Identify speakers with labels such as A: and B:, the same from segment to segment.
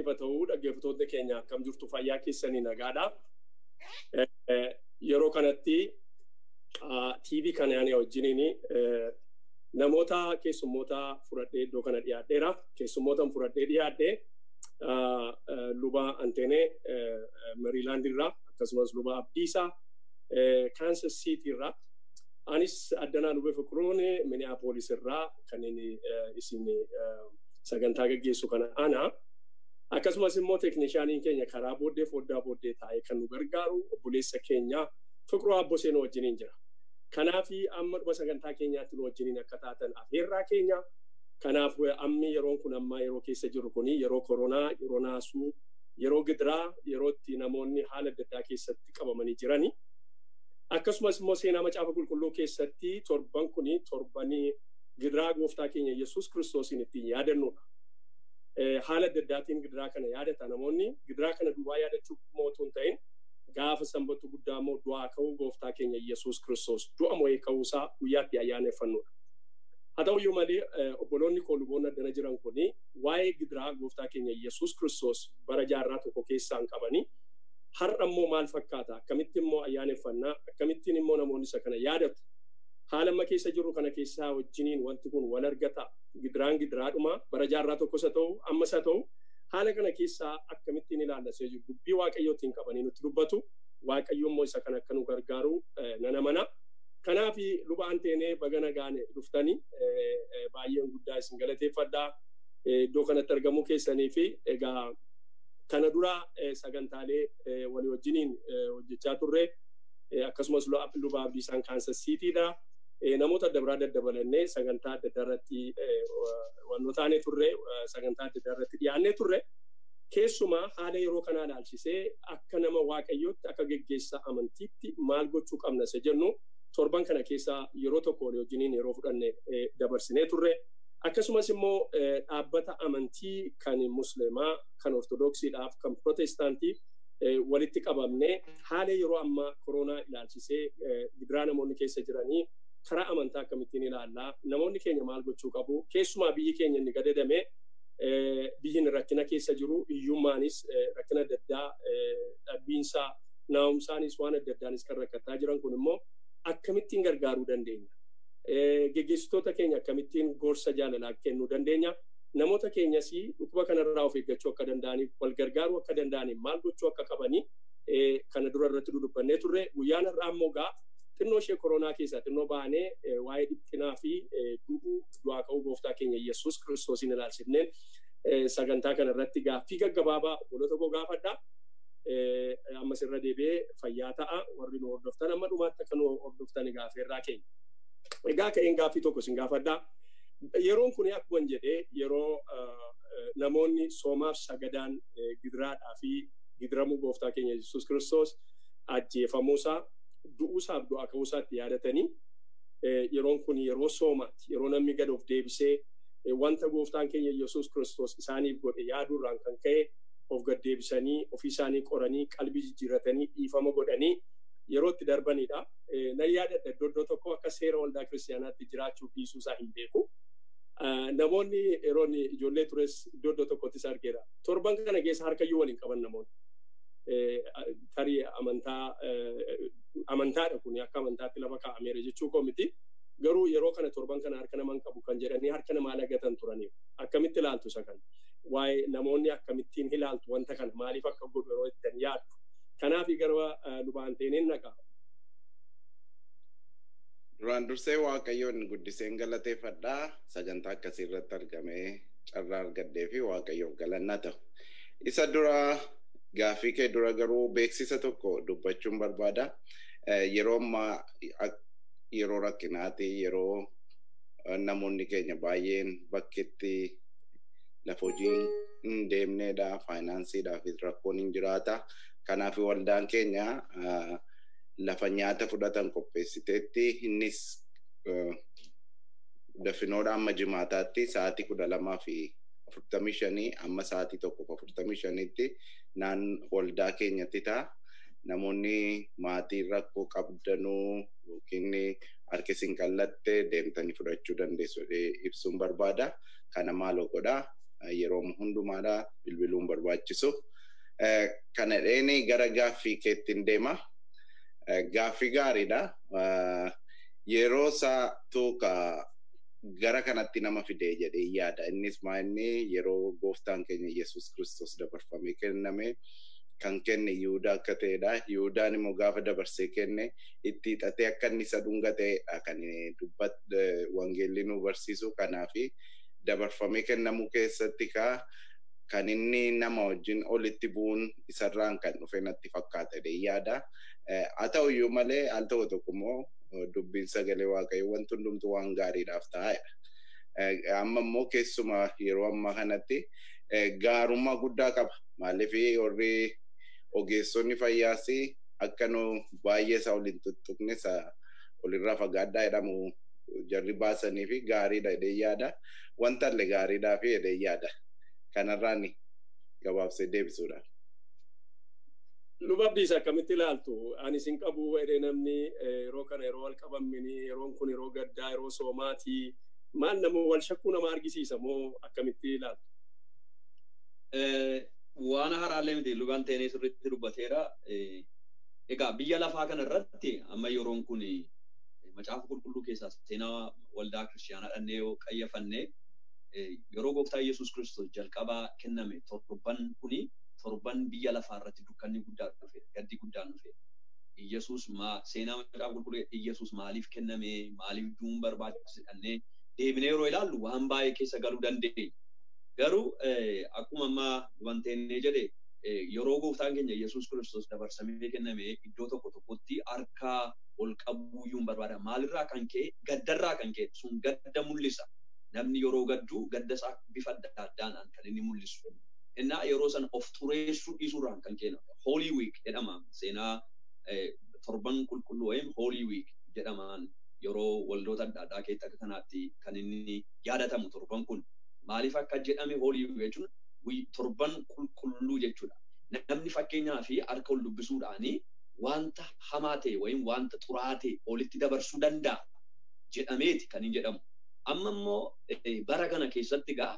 A: isiniif ta'uu dhaggeeffattoonni keenya akkam jirtu fayyaa keessanii nagaadha. Yeroo kanatti TV kana ani wajjiniin namoota keessummoota fudhadhee iddoo kana dhiyaadheera. Keessummoota fudhadhee dhiyaadhee luba Anteenee Meriilaand irraa akkasumas luba Abdiisaa Kaansas Siiti irraa anis addanaa lubee fiqiruun Minneapolis irraa kan inni isin sagantaa gaggeessu kana ana. Akkasumas immoo teeknishaaniin keenya karaa booddee foddaa booddee taa'ee kan nu gargaaru obboleessa keenya fiqiruu abboseen wajjiniin jira. Kanaaf amma dhuma sagantaa keenyaatti nu wajjiniin akka taatan afeerraa keenya. Kanaaf ammi yeroon kun amma yeroo keessa jiru kun yeroo koronaa, yeroo naasuu, yeroo gidiraa, yeroo itti namoonni haala adda addaa keessatti qabamanii jirani. Akkasumas immoo seenaa macaafa qulqulluu keessatti torban kun torbanii gidiraa gooftaa keenya Yesuus kiristoosiin ittiin yaadannudha. Haala adda addaatiin gidiraa kana yaadata namoonni gidiraa kana duwwaa yaadachuu mootuu hin ta'in gaafa sanbatu guddaa immoo du'aa ka'uu gooftaa keenya Yesuus kiristoos du'a mo'ee ka'uusaa guyyaatti ayyaaneffannudha. Haa ta'uyyuu malee obboloonni koo luboonni addana jiran kun waa'ee gidiraa gooftaa keenya Yesuus kiristoos bara jaarraa tokko keessaan qabanii har'a immoo maal fakkaata akkamitti immoo ayyaaneffannaa akkamittiin immoo namoonni isa kana yaadatu haala amma keessa jiru kana keessaa wajjiniin wanti kun wal argata gidiraan gidiraadhuma bara jaarraa tokkos haa ta'u ammas haa ta'u haala kana keessaa akkamittiin ilaallasee jiru dubbii waaqayyootiin qabanii nutti dubbatu waaqayyo immoo isa kana akka nu gargaaru nana mana. Kanaaf luba anteenee baga nagaan dhuftanii baay'een guddaa isin galateeffadhaa iddoo kanatti argamuu keessanii fi egaa kana dura sagantaalee walii wajjiniin hojjechaa turre akkasumas luba abdiisaan kaansas siitiidha. Namoota adda biraa daddabalannee sagantaa adda addaa irratti wannoo taanee turre sagantaa adda addaa irratti dhiyaannee turre. Keessumaa haala yeroo kanaa ilaalchisee akka nama waaqayyootti akka geggeessaa amantiitti maal gochuu qabna isa jennu torban kana keessaa yeroo tokko walii wajjiniin yeroo fudhanne dabarsinee turre. Akkasumas immoo dhaabbata amantii kan musliimaa, kan ortodoksiidhaaf, kan protestaantii walitti qabamne haala yeroo ammaa koronaa ilaalchisee gidiraa namoonni keessa jiranii karaa amantaa akkamittiin ilaallaa namoonni keenya maal gochuu qabu keessumaa biyyi keenya inni gadadame biyyin rakkina keessa jiru hiyyummaanis rakkina adda addaa dhabbiinsaa naa'umsaanis waan adda addaanis kan rakkattaa jiran kun immoo akkamittiin gargaaruu dandeenya. Geggeessitoota keenya akkamittiin gorsa jaalalaa kennuu dandeenya. Namoota keenyas dhukkuba kanarraa of eeggachuu akka danda'aniif wal gargaaruu akka danda'aniif maal gochuu akka qabanii kana dura irratti dudubbannee turre guyyaan har'aa immoo gaa xinnoo ishee koronaa keessaa xinnoo baanee waa'ee dhiphinaa fi du'uu du'aa ka'uu gooftaa keenya Yesuus kiristoosiin ilaalchifneen sagantaa kana irratti gaaffii gaggabaabaa obboloota koo gaafadhaa. Ammas irra deebi'ee fayyaa ta'a warri nu hordoftan amma dhumaatti akka nu hordoftan gaafeerraa keenya. Egaa ka'een gaaffii tokko isin gaafadhaa. Yeroon kun akkuma jedhee yeroo namoonni soomaaf sagadaan gidiraadhaa fi gidiramuu gooftaa keenya Yesuus kiristoos ajjeefamuusaa du'uusaaf du'aa ka'uusaatti yaadatanii yeroon kun yeroo soomaatti yeroo namni gad of deebisee wanta gooftaan keenya Yesuus kiristoos isaaniif godhe yaaduurraan kan ka'e of gad deebisanii ofii isaanii qoranii qalbii jijjiirratanii dhiifama godhanii yeroo itti darbanidha. Nan yaadadha iddoo iddoo tokko akka seera waldaa kiristaanaatti jiraachuu dhiisuusaa hin beeku. Namoonni yeroo ijoollee tures iddoo iddoo tokkottis argeera. Torban kana keessa harkayyuu waliin qaban namoonni. Tarii amantaa amantaadha kun akka amantaatti lafa kaa'ameera jechuu koo miti. Garuu yeroo kana torban kana harka naman qabu kan jedhanii harka namaa lagatan turaniiru. Akkamitti ilaaltu isa kana? Waa'ee namoonni akkamittiin ilaaltu wanta kana maaliif akka godhu yeroo ittiin yaaddu? Kanaaf gara lubaan teeneen naqa.
B: Duraan dursee Waaqayyoon guddiseen galateeffadhaa sagantaa akkasii irratti argamee carraa argadhee fi Waaqayyoof galannaa ta'u. Isa dura gaaffii kee dura garuu beeksisa tokko dubbachuun barbaada. Yeroo ammaa yeroo rakkinaati yeroo namoonni keenya baay'een bakkeetti lafa hojii hin deemneedha faayinaansiidhaafis rakkoon hin jiraata. Kanaaf waldaan keenya lafa nyaata fudhatan qopheessiteetti innis dafinoodha amma jimaataatti sa'aatii kudha lamaa fi afurtamii shanii amma sa'aatii tokkoof afurtamii shaniitti naan waldaa keenyatti ta'a. Namoonni maatii rakkoo qabdanuu yookiin harki isin qallatte deemtanii fudhachuu dandeessu ibsuun barbaada. Kana maaloo godhaa yeroo hundumaadha bilbiluun barbaachisu. Kana dheeni gara gaaffii keettiin deema. Gaaffii gaariidha. Yeroo isaa tuuka gara kanatti nama fidee jedhee yaada. Innis maa inni yeroo gooftaan keenya Yesuus Kiristoos dabarfamee kenname kan kenne Yihudaa akka ta'edha. Yihudaan immoo gaafa dabarsee kenne itti hidhatee akka inni isa dhunga ta'edha kan dubbat wangeelli nu barsiisu. Kanaafi dabarfamee kennamuu keessatti kaa kan inni nama wajjin olitti bu'uun isarraan kan dhufe natti fakkaata yaada. Haa ta'u iyyuu malee al tokko tokko immoo dubbiin sagalee waaqayyoo wanti hundumtu waan gaariidhaaf taa'edha. Amma immoo keessumaa yeroo ammaa kanatti gaarummaa guddaa qaba. Maaliif warri ogeessonni fayyaas akka nu baay'ee isaa waliin tuttuqne walirraa fagaadhaa jedhamu jarri baasanii fi gaariidha jedhee yaada. Wanta illee gaariidhaa fi jedhee yaada. Kanarraan gabaabsee deebisuudhaaf.
A: Luba Abdiis akkamitti ilaaltu? Ani isin qabu jedhee namni yeroo kana yeroo wal qabamini yeroon kun yeroo gaddaa yeroo soomaatii maal nama wal shakkuu nama argisiisa moo akkamitti ilaaltu?
C: Waan haaraallee miti lubaan teenee sirriitti dubbateera. Egaa biyya lafaa kana irratti amma yeroon kun macaafa qulqulluu keessaa seenaa waldaa kiristaanaa dhannee yoo qayyafannee yeroo gooftaa Yesuus Kiristoos jalqabaa kenname torban kuni torban biyya lafaa irratti dukkanni guddaa dhufe gaddi guddaan dhufe. Iyyasuus seenaa macaafa qulqulluu Iyyasuus maaliif kenname maaliif du'uun barbaachise dhannee deebinee yeroo ilaallu waan baay'ee keessa galuu dandeenya. Garuu akkuma ammaa wanteenee jedhe yeroo gooftaan keenya Yesuus Kiristoos dabarsamee kenname iddoo tokko tokkotti harkaa ol qabuu iyyuu barbaada. Maalirraa kan ka'e gaddarraa kan ka'e sun gadda mul'isa. Namni yeroo gaddu gadda isaa bifa adda addaan kan inni mul'isu. Innaa yeroo san of xureessuu dhiisuurraan kan ka'e Holy Week jedhama. Seenaa torban qulqulluu wayim Holy Week jedhamaan yeroo waldoota adda addaa keessatti akka kanaatti kan inni yaadatamu torban kun. Maaliif akka jedhame Holy Week jechuun torban qulqulluu jechuudha. Namni fakkeenyaa fi harka ol dubbisuudhaanii wanta hamaa ta'e wayim wanta xuraa'aa ta'e olitti dabarsuu danda'a jedhameeti kan hin jedhamu. Amma immoo bara kana keessatti gaa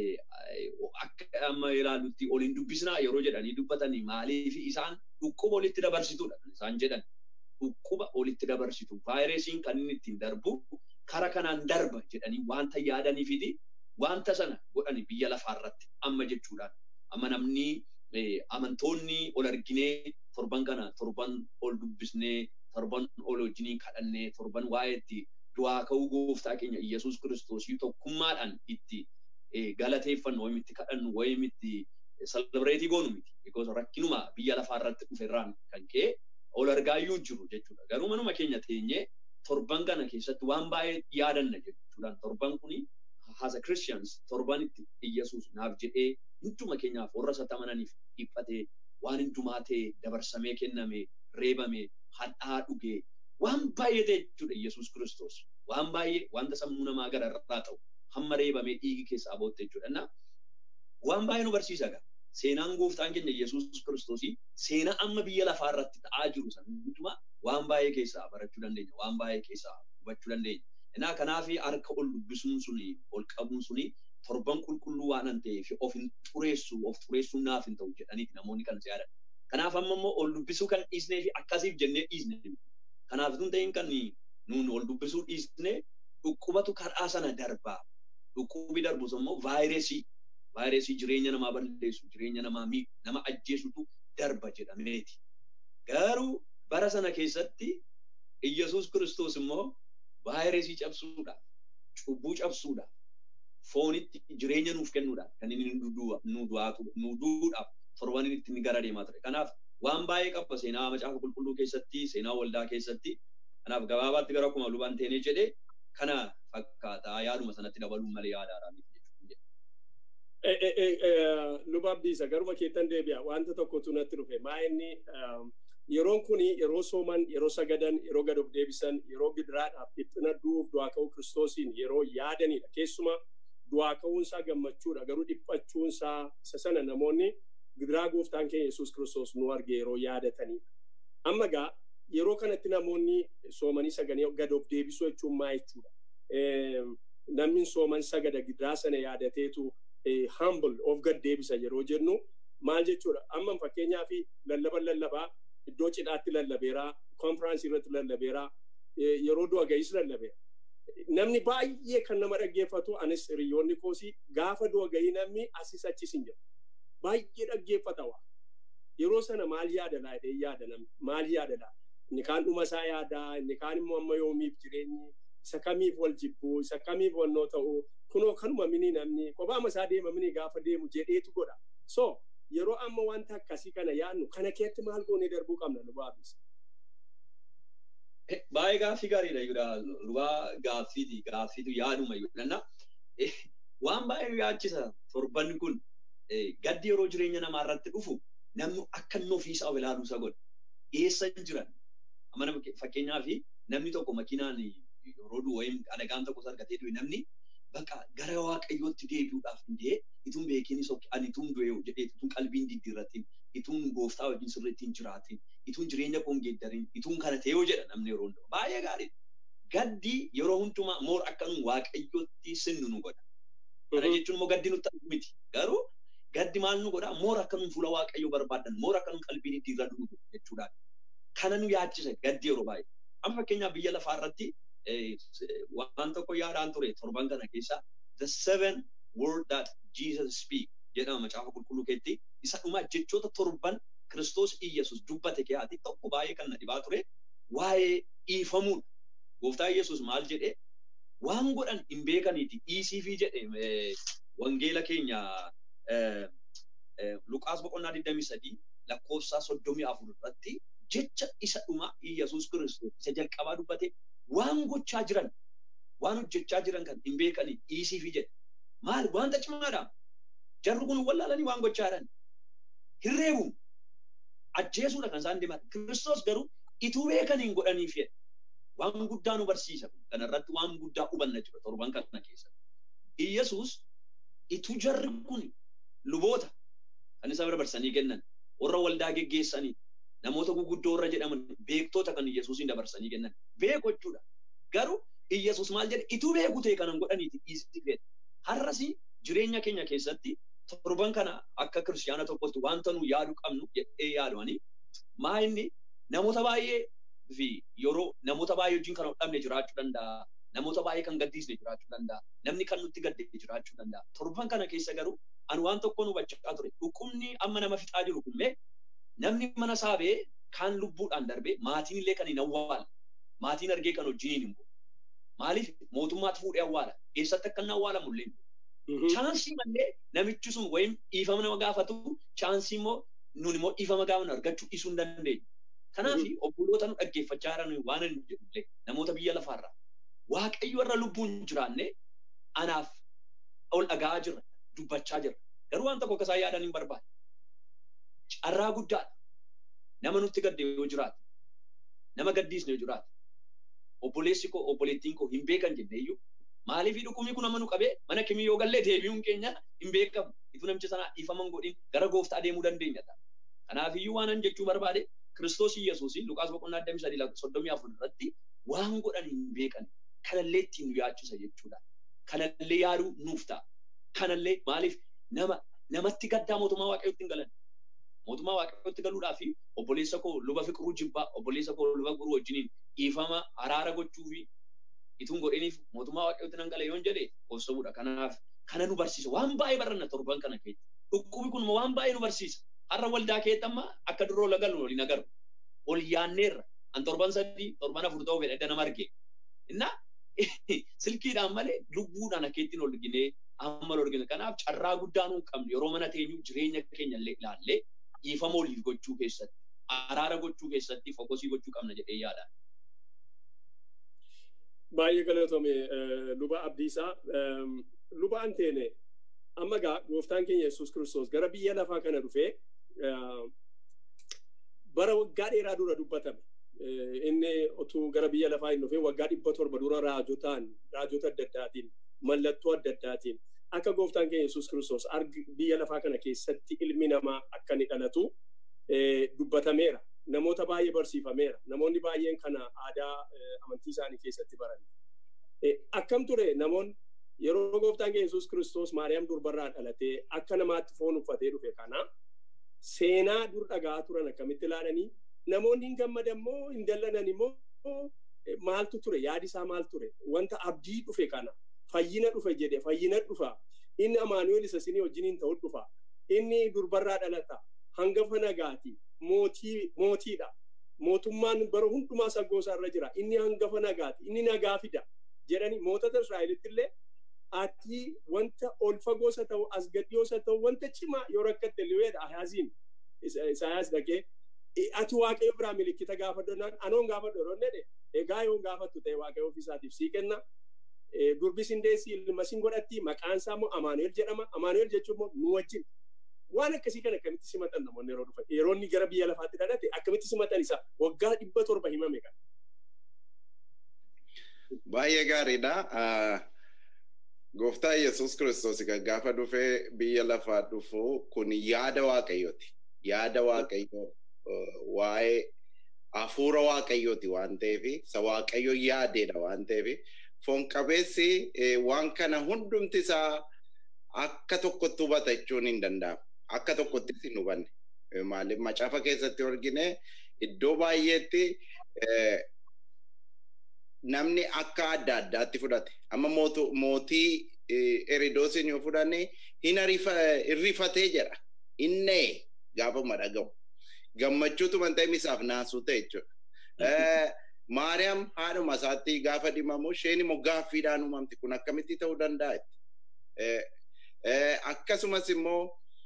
C: akka amma ilaallutti oliin dubbisnaa yeroo jedhanii dubbatanii maaliif isaan dhukkuba olitti dabarsituudha kan isaan jedhan. Dhukkuba olitti dabarsitu vaayirasiin kan inni ittiin darbu kara kanaan darba jedhanii wanta yaadaniifiti wanta sana godhani biyya lafaarratti amma jechuudhaan. Amma namni amantoonni ol arginee torban kana torban ol dubbisnee torban ol wajjinii kadhannee torban waa'ee itti du'aa ka'uu gooftaa keenya Iyyasuus Kiristoos tokkummaadhaan itti galateeffannu wayim itti kadhannu wayim itti salbireetii goonu miti. Because rakkinuma biyya lafaa irratti dhuferraan kan ka'e ol argaa iyyuu jiru jechuudha. Garuu manuma keenya teenyee torban kana keessatti waan baay'ee yaadanna jechuudhaan torban kuni as a Christians torban itti Iyyasuus naaf jedhee hunduma keenyaaf warra isa amananiif dhiphatee waan hundumaa ta'e dabarsamee kenname reebame hadhaa dhugee waan baay'ee ta'e jechuudha Iyyasuus Kiristoos. Waan baay'ee wanta sammuu namaa gara irraa ta'u hamma reebamee dhiigi keessaa bootte jechuudha. Innaa waan baay'ee nu barsiisa gaa. Seenaan gooftaan keenya Iyyasuus Kiristoosii seenaa amma biyya lafaa irratti ta'aa jiru sana hundumaa waan baay'ee keessaa barachuu dandeenya. Waan baay'ee keessaa hubachuu dandeenya. Innaa kanaaf harka ol dubbisuun suni ol qabuun suni torban qulqulluu waan an ta'eef of hin xureessu of xureessuun naaf hin ta'u jedhaniiti namoonni kan si yaadan. Kanaaf amma immoo ol dubbisuu kan dhiisnee fi akkasiif jennee dhiisne. Kanaaf tun ta'in kan nuun ol dubbisuu dhiisne dhukkubatu karaa sana darbaa. Dhukkubi darbus immoo vaayirasii vaayirasii jireenya namaa balleessu jireenya namaa miidhu nama ajjeesutu darba jedhameeti. Garuu bara sana keessatti Iyyasuus Kiristoos immoo vaayirasii cabsuudhaaf cubbuu cabsuudhaaf foonitti jireenya nuuf kennuudhaaf kan inni nu du'uudhaaf torban inni itti gara deemaa ture. Kanaaf waan baay'ee qaba seenaa macaafa qulqulluu keessatti seenaa waldaa keessatti kanaaf gabaabaatti gara akkuma lubaan teenee jedhee kana fakkaataa yaaduma sanatti dabaluun malee yaadaadhaa miti
A: Luba Abdiisa garuma keettan deebi'a wanta tokkotu natti dhufe maa inni yeroon kun yeroo sooman yeroo sagadan yeroo gad of deebisan yeroo gidiraadhaaf dhiphina du'uuf du'aa ka'uu kiristoosiin yeroo yaadanidha keessuma du'aa ka'uunsaa gammachuudha garuu dhiphachuunsaa isa sana namoonni gidiraa gooftaan keenya yesuus kiristoos nu arge yeroo yaadatanidha. Amma gaa yeroo kanatti namoonni soomanii saganii gad of deebisuu jechuun maa jechuudha. Namni sooman sagada gidiraa sana yaadateetu humble of gad deebisa yeroo jennu maal jechuudha amma fakkeenyaaf lallaba lallabaa iddoo cidhaatti lallabeeraa konfiraansii irratti lallabeeraa yeroo du'a ga'is lallabeera. Namni baay'ee kan nama dhaggeeffatu anis hiriyoonni koosii gaafa du'a ga'ii namni asis achis hin jiru. Baay'ee dhaggeeffata waa. Yeroo sana maal yaada laa jedhee yaada namni maal yaada laa inni kaan dhuma isaa yaadaa inni kaan immoo amma yoomiif jireenyi isa kamiif wal jibbuu isa kamiif wannoo ta'u kunoo kanuma mini namni kophaama isaa deema mini gaafa deemu jedheetu godha. So yeroo amma wanta akkasii kana yaadnu kana keetti maal goonee darbuu qabna nu baabisa.
C: Baay'ee gaaffii gaariidha jechuudha. Lubaa gaaffiiti gaaffiitu yaaduma jechuudha. Waan baay'ee yaachisa torban kun gaddi yeroo jireenya namaa irratti dhufu namni akka inni ofiisaa of ilaaluu isa godha. Eessa jiran? Amma fakkeenyaaf namni tokko makiinaan yeroo du'u wayim adagaan tokkos argatee du'e namni bakka gara waaqayyootti deebi'uudhaaf hundee ituun beekinis ani ituun du'e jedhee ituun qalbiin diddiirratiin ituun gooftaa wajjin sirriitti hin jiraatin ituun jireenya koon geeddarin ituun kana ta'ee jedha namni yeroo hundumaa baay'ee gaarii gaddi yeroo hundumaa moor akka nu waaqayyootti sinnu nu godha kana jechuun immoo gaddi nutti miti garuu gaddi maal nu godha moor akka nu fuula waaqayyoo barbaadan moor akka nu qalbii diddiirra nu godha jechuudha kana nu yaachisa gaddi yeroo baay'ee amma fakkeenyaaf biyya lafaa irratti waan tokko yaadaan ture torban kana keessa the seven word that Jesus speak jedhama macaafa qulqulluu keetti isa dhuma jechoota torban Kiristoos Iyyasuus dubbate keessaati tokko baay'ee kan na dhibaa ture waa'ee dhiifamuudha. Gooftaa Iyyasuus maal jedhee waan godhan hin beekaniiti ECV jedhe wangeela keenya Luqaas boqonnaa 23 lakkoofsa 34 irratti jecha isa dhuma Iyyasuus Kiristoos isa jalqabaa dubbate waan gochaa jiran waan hojjechaa jiran kan hin beekanii ECV jedhe maal wanta cimaadha jarri kun wallaalanii waan gochaa jiran hirreebu ajjeesuudha kan isaan deeman kiristoos garuu ituu beekaniin godhaniif jedhe waan guddaa nu barsiisa kana irratti waan guddaa hubanna jira torban kana keessa Iyyasuus ituu jarri kun luboota kan isa dabarsanii kennan warra waldaa geggeessanii namoota guguddoo warra jedhaman beektoota kan Iyyasuusin dabarsanii kennan beeku jechuudha garuu Iyyasuus maal jedhe ituu beeku ta'e kanan godhaniiti dhiisiti fedha har'asi jireenya keenya keessatti torban kana akka kiristaana tokkotti wanta nu yaadu qabnu jedhee yaadanii maa inni namoota baay'ee fi yeroo namoota baay'ee wajjin kan hodhamne jiraachuu danda'a. Namoota baay'ee kan gaddisne jiraachuu danda'a. Namni kan nutti gadde jiraachuu danda'a. Torban kana keessa garuu ani waan tokko nu hubachaa ture. Dhukkubni amma nama fixaa jiru kun namni mana saabee kaan lubbuudhaan darbee maatiin illee kan hin awwaala. Maatiin argee kan wajjiniin hin bu'u. Maaliif mootummaatti fuudhee awwaala. Eessatti akka inni awwaalamu illee chaansii malee namichi sun wayim dhiifama nama gaafatu chaansii immoo nun immoo dhiifama gaafanu argachuu dhiisuu hin dandeenyu. Kanaaf obboloota nu dhaggeeffachaa jiran waan hin jedhullee namoota biyya lafaarraa waaqayyo irra lubbuun jiraanne anaaf ol dhagaa jirra dubbachaa jirra. Garuu waan tokko akkasaan yaadan hin barbaade. Carraa guddaadha. Nama nutti gadde yoo jiraate nama gaddiisne yoo jiraate obboleessi koo obboleettiin koo hin beekan jenneeyyuu maaliif dhukkubni kun amma nu qabee mana kimii yoo gallee deebi'uun keenya hin beekamu. Ituu namicha sanaa dhiifaman godhin gara gooftaa deemuu dandeenya ta'a. Kanaafiyyuu waan an jechuu barbaade Kiristoos Iyyasuus Luqaas boqonnaa 23 irratti waan godhan hin beekan kanallee ittiin nu yaachisa jechuudha. Kanallee yaaduu nuuf ta'a. Kanallee maaliif nama namatti gaddaa mootummaa waaqayyootti hin galan. Mootummaa waaqayyootti galuudhaa fi obboleessa koo luba fiqiruu jibbaa obboleessa koo luba fiqiruu wajjiniin dhiifama araara gochuu fi ituun godhiniif mootummaa waaqayyootti nan gala yoon jedhe obsamuudha. Kanaaf kana nu barsiisa. Waan baay'ee baranna torban kana keessa. Dhukkubi kun waan baay'ee nu barsiisa. Har'a waldaa keetti amma akka duroo lagalu waliin agaru. Ol yaanneerra. An torban sadii torban afur ta'uu fedha edda nama arge. Innaa silkiidhaan malee lubbuudhaan akkeettiin ol ginee amma ol argina. Kanaaf carraa guddaa nuun qabnu yeroo mana teenyu jireenya keenya illee ilaallee dhiifama oliif gochuu keessatti araara gochuu keessatti fokosii gochuu qabna jedhee yaada.
A: Baay'ee galatome luba abdiisaa luba anteene amma gaa gooftaan keenya Yesuus Kiristoos gara biyya lafaa kana dhufee bara waggaa dheeraa dura dubbatame. Inni otuu gara biyya lafaa hin dhufee waggaa dhibba torba dura raajotaan raajota adda addaatiin mallattoo adda addaatiin akka gooftaan keenya Yesuus Kiristoos biyya lafaa kana keessatti ilmi namaa akka inni dhalatu dubbatameera. Namoota baay'ee barsiifameera. Namoonni baay'een kana aadaa amantii isaanii keessatti baran. Akkam ture namoonni yeroo gooftaan keenya Yesuus Kiristoos Maariyaam durbarraa dhalatee akka namaatti foon uffatee dhufe kana seenaa dur dhagaa turan akkamitti ilaalanii namoonni hin gammadan moo hin dallanan immoo maaltu ture yaadi isaa maal ture wanta abdii dhufe kana fayyina dhufe jedhe fayyina dhufa inni amaanu'eel isa sinii wajjiniin ta'u dhufa inni durbarraa dhalata hangafa nagaati mootii mootiidha mootummaan bara hundumaa saggoosaa irra jira inni hangafa nagaati inni nagaa fida jedhanii mootota Israa'elitti illee ati wanta ol fagoosa ta'u as gadhiyoosa ta'u wanta cimaa yoo rakkatte liweedha ahaaziin isaayaas dhaqee ati waaqayyo biraa milikkita gaafadhu naan anoon gaafadhu yeroo jedhe egaa yoon gaafattu ta'e waaqayyo ofiisaatiif sii kenna durbis hin deessi ilma sin godhatti maqaan isaa immoo amaanu'el jedhama amaanu'el jechuun immoo nu wajjin waan akkasii kan akkamitti simatan namoonni yeroo dhufan yeroo inni gara biyya lafaatti dhalate akkamitti simatan isa waggaa dhibba torba himame kan.
B: Baay'ee gaariidha. Gooftaa Yesuus Kiristoos gaafa dhufee biyya lafaa dhufu kun yaada waaqayyooti. Yaada waaqayyoo waa'ee hafuura waaqayyooti waan ta'eef isa waaqayyo yaadeedha waan ta'eef foon qabeessi waan kana hundumti isaa akka tokkotti hubata jechuun hin danda'amu. Akka tokkottis hin hubanne. Maaliif macaafa keessatti argine iddoo baay'eetti namni akka adda addaatti fudhate. Amma mootii Eridoosiin yoo fudhanne hin irrifatee jedha. Innee gaafama dhagahu. Gammachuutu wanta imisaaf naasuu ta'e jechuudha. Maariyaam haadhuma isaatti gaafa dhimamu isheen immoo gaaffiidhaan uumamti kun akkamitti ta'uu danda'a? Akkasumas immoo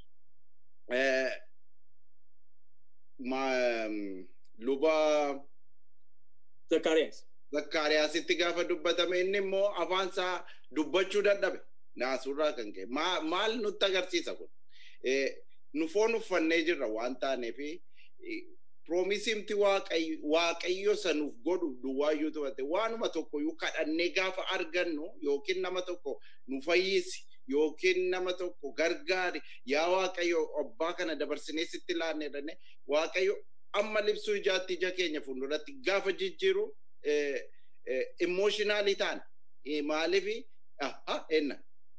B: luba
A: Zakkaariyaas.
B: Zakkaariyaasitti gaafa dubbatame inni immoo afaan isaa dubbachuu dadhabe naasuurraa kan ka'e maal nutti agarsiisa kun nu foon uffannee jirra waan taaneef piroomisimti waaqayyo sanuuf godhu duwwaayyuu tu'ate waanuma tokkoyyuu kadhannee gaafa argannu yookiin nama tokko nu fayyisi yookiin nama tokko gargaari yaa waaqayyo abbaa kana dabarsinee sitti laanne jedhane waaqayyo amma libsuu ijaatti ija keenya fuulduratti gaafa jijjiiru emooshinaalii taana maaliif enna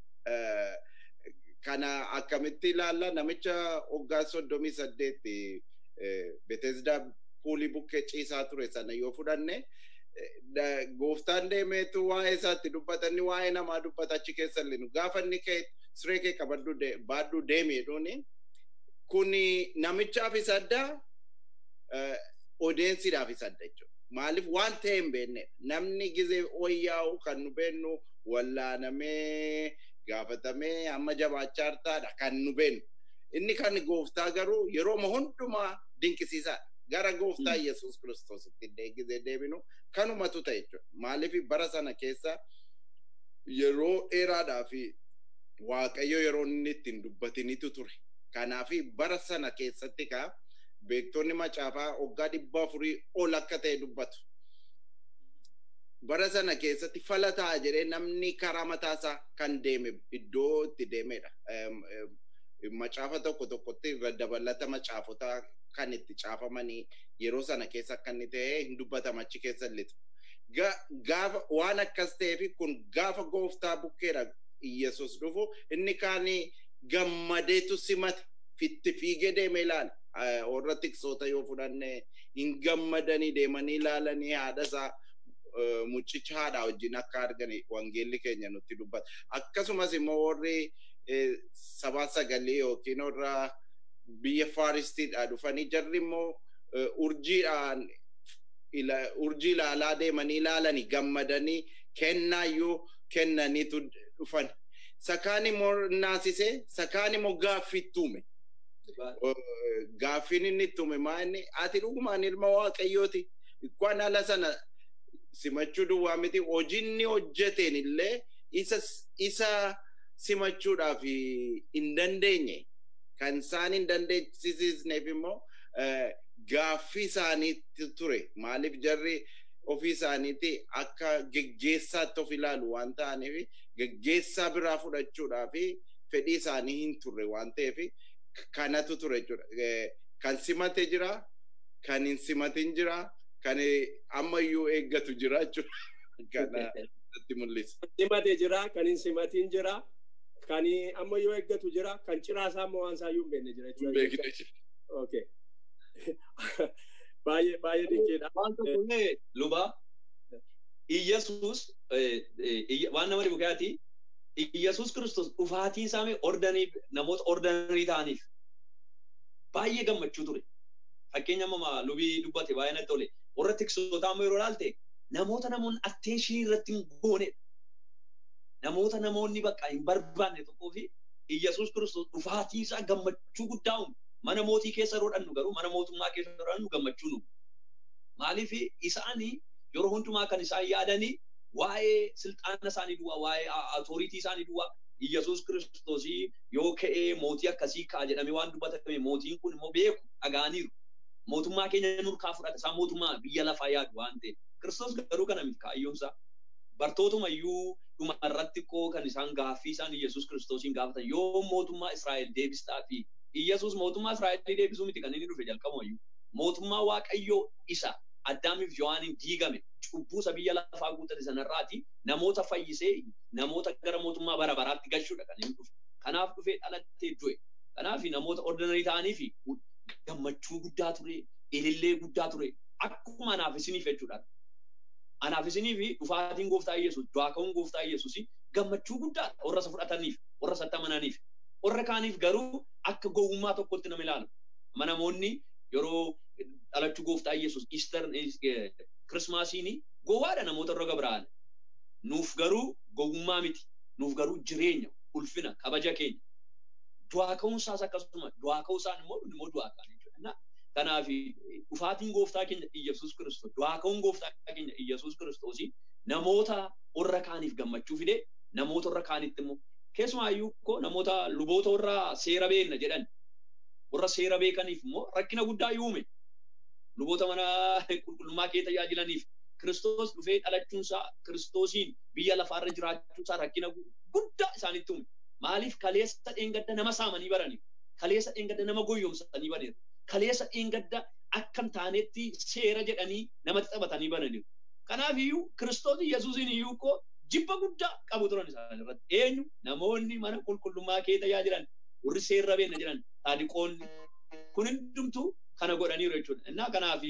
B: kana akkamitti ilaalla namicha waggaa soddomii saddeetti Betesdaa puulii bukkee ciisaa ture sana yoo fudhanne gooftaan deemeetu waa'ee isaatti dubbatanni waa'ee namaa dubbata achi keessa illinu gaafa inni kee siree kee qabaddu baaddu deemeedhuuni kun namichaaf isa addaa odeensiidhaaf isa adda jechuudha. Maaliif waan ta'e hin beekne namni gizee wayyaa'u kan nu beennu wallaanamee gaafatamee amma jabaachaa hartaadha kan nu beennu. Inni kan gooftaa garuu yeroo hundumaa dinqisiisaadha. Gara gooftaa Yesuus Kiristoositti gizee deebinu kanumatu ta'e jechuudha. Maaliif bara sana keessa yeroo dheeraadhaa fi Waaqayyo yeroo inni ittiin dubbatinitu ture. Kanaaf bara sana keessatti kaa beektonni macaafaa waggaa dhibba afurii ol akka ta'e dubbatu. Bara sana keessatti fala ta'a jedhee namni karaa mataasaa kan deeme iddoo itti deemedha. Macaafa tokko tokkotti irra dabalata macaafotaa kan itti caafamanii yeroo sana keessa akka inni ta'e hin dubbatama achi keessa illitu. Gaafa waan akkas ta'eef kun gaafa gooftaa bukkeedha Yesuus dhufu inni kaan gammadeetu simate fitti fiigee deeme ilaala. Warra tiksoota yoo fudhanne hin gammadanii deemanii ilaalanii haadha isaa mucicha haadhaa wajjin akka argan wangeelli keenya nutti dubbata. Akkasumas immoo warri sabaa sagalee yookiin warra biyya faaristiidhaa dhufanii jarri immoo urjiidhaan urjii ilaalaa deemanii ilaalanii gammadanii kennaayyuu kennaniitu dhufan. Sakaan immoo naasise sakaan immoo gaaffittuume. Gaaffiin inni ittuume maa inni ati dhugumaan ilma waaqayyooti. Ikkwaan haala sana simachuu duwwaa miti hojiinni hojjeteen illee isa isa simachuudhaaf hin dandeenye kan isaan hin dandeessisneef immoo gaaffii isaaniitti ture maaliif jarri ofii isaaniitti akka geggeessaatti of ilaalu waan ta'aniif geggeessaa biraa fudhachuudhaaf fedhii isaanii hin turre waan ta'eef kanatu ture jechuudha. Kan simate jira, kan hin simatin jira, kan ammayyuu eeggatu jira jechuudha. natti mul'isa.
A: Kan simate jira, kan hin simatin jira, kan amma yoo eeggatu jira, kan ciraasaa ammoo waan isaayyuu hin beekne jira
B: Hin
A: jechuudha.
B: beekne jira.
A: Okay. Baay'ee baay'ee dinqiidha.
C: Waan tokkollee luba Iyyesuus waan nama dhibu keeyaati. Iyyesuus Kiristoos dhufaatiin isaanii ordanii namoota ordanii ta'aniif baay'ee gammachuu ture. Fakkeenya amma lubii dubbate baay'ee natti tole. Warra tiksootaa ammoo yeroo ilaalte namoota namoonni atteenshinii irratti hin goonedha. Namoota namoonni bakka hin barbaanne tokkoo fi Iyyesuus Kiristoos dhufaatii isaa gammachuu guddaa uume. Mana mootii keessa yeroo dhannu garuu mana mootummaa keessa yeroo dhannu gammachuu nu. Maaliif isaanii yeroo hundumaa kan isaan yaadanii waa'ee silxaana isaanii duwwaa, waa'ee atooriitii isaanii duwwaa, Iyyasuus Kiristoosii yoo ka'ee mootii akkasii ka'a jedhamee waan dubbatame mootiin kun immoo beeku dhaga'aniiru. Mootummaa keenya nurkaa fudhata isaan mootummaa biyya lafaa yaadu waan ta'eef. Kiristoos garuu kana miti kaayyoomsaa. Bartootuma iyyuu dhuma irratti koo kan isaan gaaffii isaan Iyyasuus Kiristoosiin gaafatan yoo mootummaa Israa'el deebistaa fi Iyyasuus mootummaa Israa'elii deebisuu miti kan inni dhufe jalqabuma iyyuu. Mootummaa Waaqayyoo isa Addaamiif Yohaaniin diigame cubbuu isa biyya lafaa guutate sanarraati namoota fayyisee namoota gara mootummaa bara baraatti galchuudha kan inni dhufe. Kanaaf dhufee dhalatee du'e. Kanaaf namoota ordinarii ta'anii fi gammachuu guddaa ture, ilillee guddaa ture. Akkuma anaaf isiniif jechuudha. Anaaf isinii fi dhufaatiin gooftaa Iyyasuus, du'aa ka'uun gooftaa Iyyasuus gammachuu guddaadha warra isa fudhataniif, warra isatti amananiif. Warra kaaniif garuu akka gowwummaa tokkotti nama ilaalu. Amma namoonni yeroo dhalachuu gooftaa Iyyasuus Easter Kirismaasiin gowwaadha namoota irra gabra'an. Nuuf garuu gowwummaa miti. Nuuf garuu jireenya, ulfina, kabaja keenya. Du'aa ka'uunsaas akkasuma du'aa ka'uusaan immoo immoo du'aa ka'an jechuudha. Kanaaf dhufaatiin gooftaa keenya Iyyasuus Kiristoos, du'aa ka'uun gooftaa keenya Iyyasuus Kiristoos namoota warra kaaniif gammachuu fide, namoota warra kaanitti immoo keessumaayyuu koo namoota luboota warra seera beekna jedhan warra seera beekaniif immoo rakkina guddaa uume. Luboota mana qulqullummaa kee tajaajilaniif Kiristoos dhufee dhalachuunsaa Kiristoosiin biyya lafaarra jiraachuunsaa rakkina guddaa isaanitti uume. Maaliif kaleessa dheengadda nama saamanii baraniif, kaleessa dheengadda nama goyyomsanii baniiru, kaleessa dheengadda akkam taanetti seera jedhanii namatti taphatanii bananiiru. Kanaaf iyyuu Kiristoos Yesuusiin iyyuu koo jibba guddaa qabu turan isaan irratti. Eenyu namoonni mana qulqullummaa kee tajaajilan warri seerra beekna jedhan saadiqoonni kun hundumtuu kana godhaniiru jechuudha. Innaa kanaaf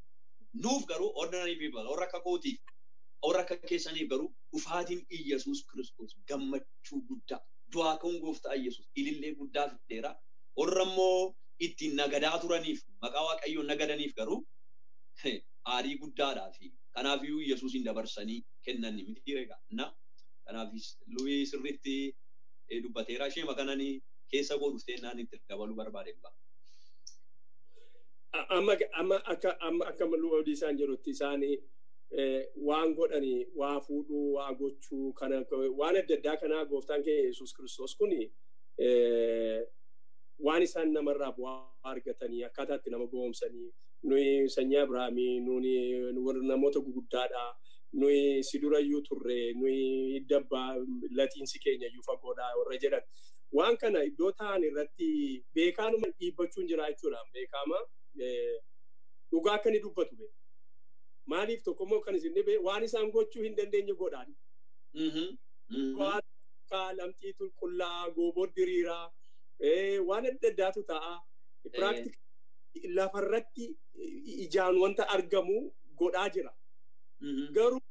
C: nuuf garuu ordinary people warra akka kootiif warra akka keessaniif garuu dhufaatiin Iyyasuus Kiristoos gammachuu guddaa du'aa ka'uun gooftaa Iyyasuus ilillee guddaa fideera. Warra immoo ittiin nagadaa turaniif maqaa waaqayyoon nagadaniif garuu aarii guddaadhaa fi kanaaf iyyuu Iyyasuusin dabarsanii kennan miti egaa. Na kanaaf lubii sirriitti dubbateera ishee makananii keessa koo dhuftee naan itti dabaluu barbaade.
A: Amma amma akka amma akka lubii isaan jirutti isaanii waan godhanii waa fuudhuu waa gochuu kana waan adda addaa kanaa gooftaan keenya Yesuus Kiristoos kun waan isaan namarraa bu'aa argatanii akkaataa itti nama goomsanii nuyi sanyii Abiraamii nuyi namoota guguddaadha nuyi si durayyuu turre nuyi dabbaa latiinsi keenya iyyuu fagoodha warra jedhan waan kana iddoo ta'an irratti beekaanuma dhiibbachuun jira jechuudha beekama dhugaa akka inni dubbatu beeku. maaliif tokkommoo kan isin dhibe waan isaan gochuu hin dandeenye godhaan. Waan akka lamxii qulqullaa, gooboo diriiraa, waan adda addaatu ta'a. Piraaktikii lafarratti ijaan wanta argamu godhaa jira. Garuu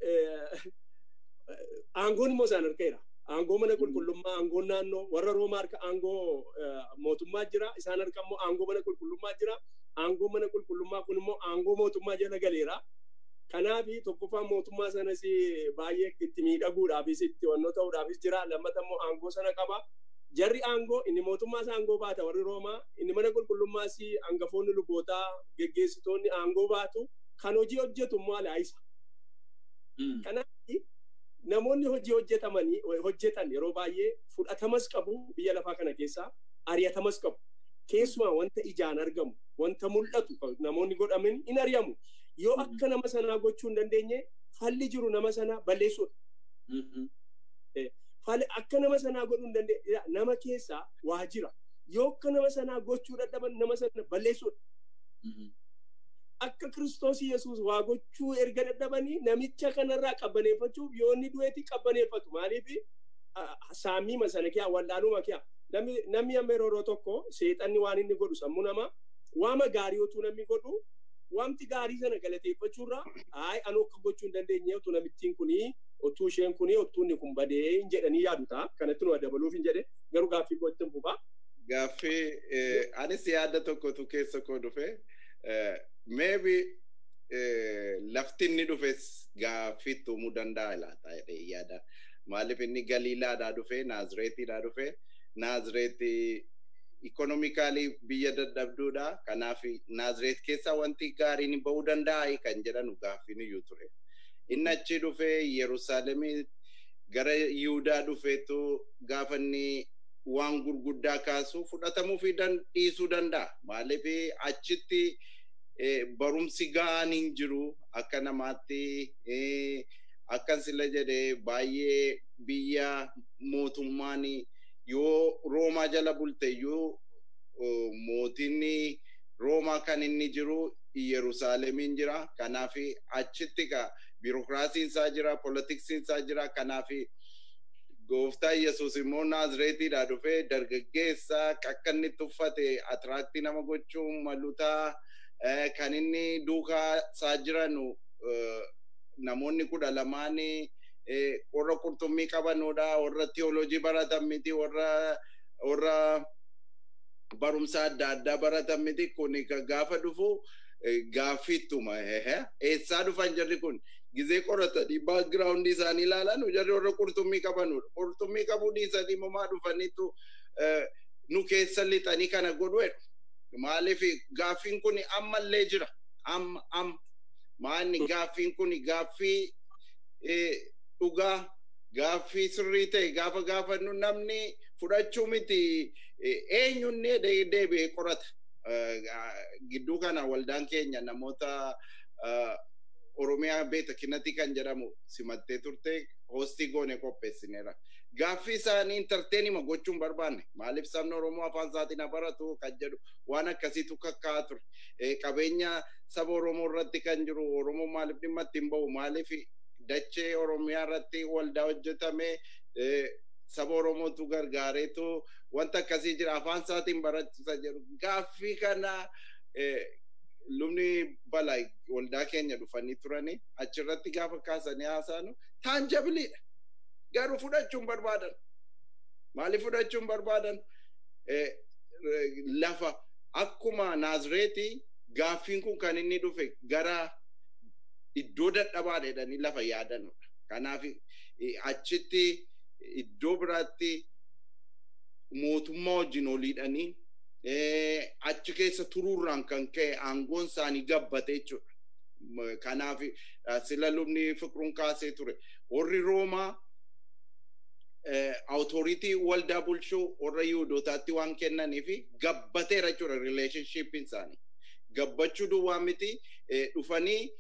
A: aangoon immoo isaan harkeera. Aangoo mana qulqullummaa, aangoon naannoo, warra Roomaa harka aangoo mootummaa jira. Isaan harka immoo aangoo mana qulqullummaa jira. Aangoo mana qulqullummaa kun immoo aangoo mootummaa jala galeera. Kanaaf tokkoffaa mootummaa sanas baay'ee itti miidhaguudhaafis itti wannoo ta'uudhaafis jira. Lammata immoo aangoo sana qaba. Jarri aangoo inni mootummaas aangoo baata warri Roomaa. Inni mana qulqullummaas hangafoonni lubootaa geggeessitoonni aangoo baatu. Kan hojii hojjetu immoo alaayisa. Kanaaf namoonni hojii hojjetamanii hojjetan yeroo baay'ee fudhatamas qabu biyya lafaa kana keessaa ari'atamas qabu. Keessumaa wanta ijaan argamu wanta mul'atu namoonni godhaman hin ari'amu. Yoo akka nama sanaa gochuu hin dandeenye falli jiru nama sanaa balleessuudha. Akka nama sanaa godhuu hin dandeenye nama keessaa waa jira. Yoo akka nama sanaa gochuu dadhaban nama sana balleessuudha. akka kiristoos yesuus waa gochuu erga dadhabanii namicha kanarraa qabbaneeffachuuf yoo inni du'eeti qabbaneeffatu maaliif saammiima sana kee wallaaluma kee namni amma yeroo tokko seexanni waan inni godhu sammuu namaa waama gaarii otuu namni godhu wanti gaarii sana galateeffachuurraa ayi anu akka gochuu hin dandeenye otuu namittiin kunii otuu isheen kunii otuu inni kun badee hin jedhanii yaadu ta'a kanatti nu dabaluuf hin jedhe garuu gaaffii kootti hin fufaa.
B: Gaaffii anis yaada tokkotu keessa koo dhufe maybe lafti inni dhufes gaaffii tuumuu danda'a laata jedhee yaada. Maaliif inni Galiilaadhaa dhufe Naazireetiidhaa dhufe Naazireeti ikonomikaalii biyya dadhabduudha. Kanaaf Naazireet keessaa wanti gaariin bahuu danda'a kan jedhanu gaaffiin iyyuu ture. Inni achi dhufee Yerusaalemii gara Yihudaa dhufeetu gaafa inni waan gurguddaa kaasu fudhatamuu fi dhiisuu danda'a. Maaliif achitti barumsi ga'aan hin jiru akka namaatti akkan sila jedhee baay'ee biyya mootummaan yoo roomaa jala bulte yoo mootiin roomaa kan inni jiru yerusaalemiin jira kanaaf achitti ka biirokiraasiin isaa jira poolitiksiin isaa jira kanaaf gooftaa yesus immoo naazireetiidhaa dhufee dargaggeessa akka inni tuffate atiraaktii nama gochuu malutaa kan inni duukaa isaa jiranu namoonni kudha lamaanii warra qurxummii qabanudha warra tiyoolojii baratan miti warra warra barumsa adda addaa baratan miti kun gaafa dhufu gaaffiittuma eessaa dhufan jarri kun gizee qoratanii baakgiraawundi isaanii ilaalan jarri warra qurxummii qabanudha qurxummii qabuu dhiisanii mamaa dhufaniitu nu keessa lixanii kana godhu maaliif gaaffiin kun ammallee jira amma amma maanni gaaffiin kun gaaffii dhugaa gaaffii sirrii ta'e gaafa gaafannu namni fudhachuu miti eenyunnee deebi'ee qorata. Gidduu kana waldaan keenya namoota Oromiyaa beeta kinnati kan jedhamu simattee turte hoostii goone qopheessineera. Gaaffii isaanii intarteenima gochuun barbaanne maaliif sabni Oromoo afaan isaatiin baratu kan jedhu waan akkasiitu kakkaa'aa ture. Qabeenya saba Oromoo irratti kan jiru Oromoo maaliif dhimma ittiin bahu maaliif dachee Oromiyaa irratti waldaa hojjetame saba Oromootu gargaareetu wanta akkasii jira afaan isaatiin barachisa jedhu gaaffii kana lubni balaa waldaa keenya dhufanii turanii achirratti gaafa kaasanii haasaanu taanjabiliidha. Garuu fudhachuun barbaadan. Maaliif fudhachuun barbaadan? Lafa akkuma Naazireetii gaaffiin kun kan inni dhufe gara iddoo dadhabaa jedhanii lafa yaadanudha. Kanaaf achitti iddoo biraatti mootummaa wajjin oliidhanii achi keessa turuurraan kan ka'e aangoon isaanii gabbate jechuudha. Kanaaf sila lubni fiqiruun kaasee ture. Warri Roomaa awutooritii waldaa bulchuu warra Yihuudootaatti waan kennanii fi gabbateera jechuudha rileeshnshiippiin isaanii. Gabbachuu duwwaa miti dhufanii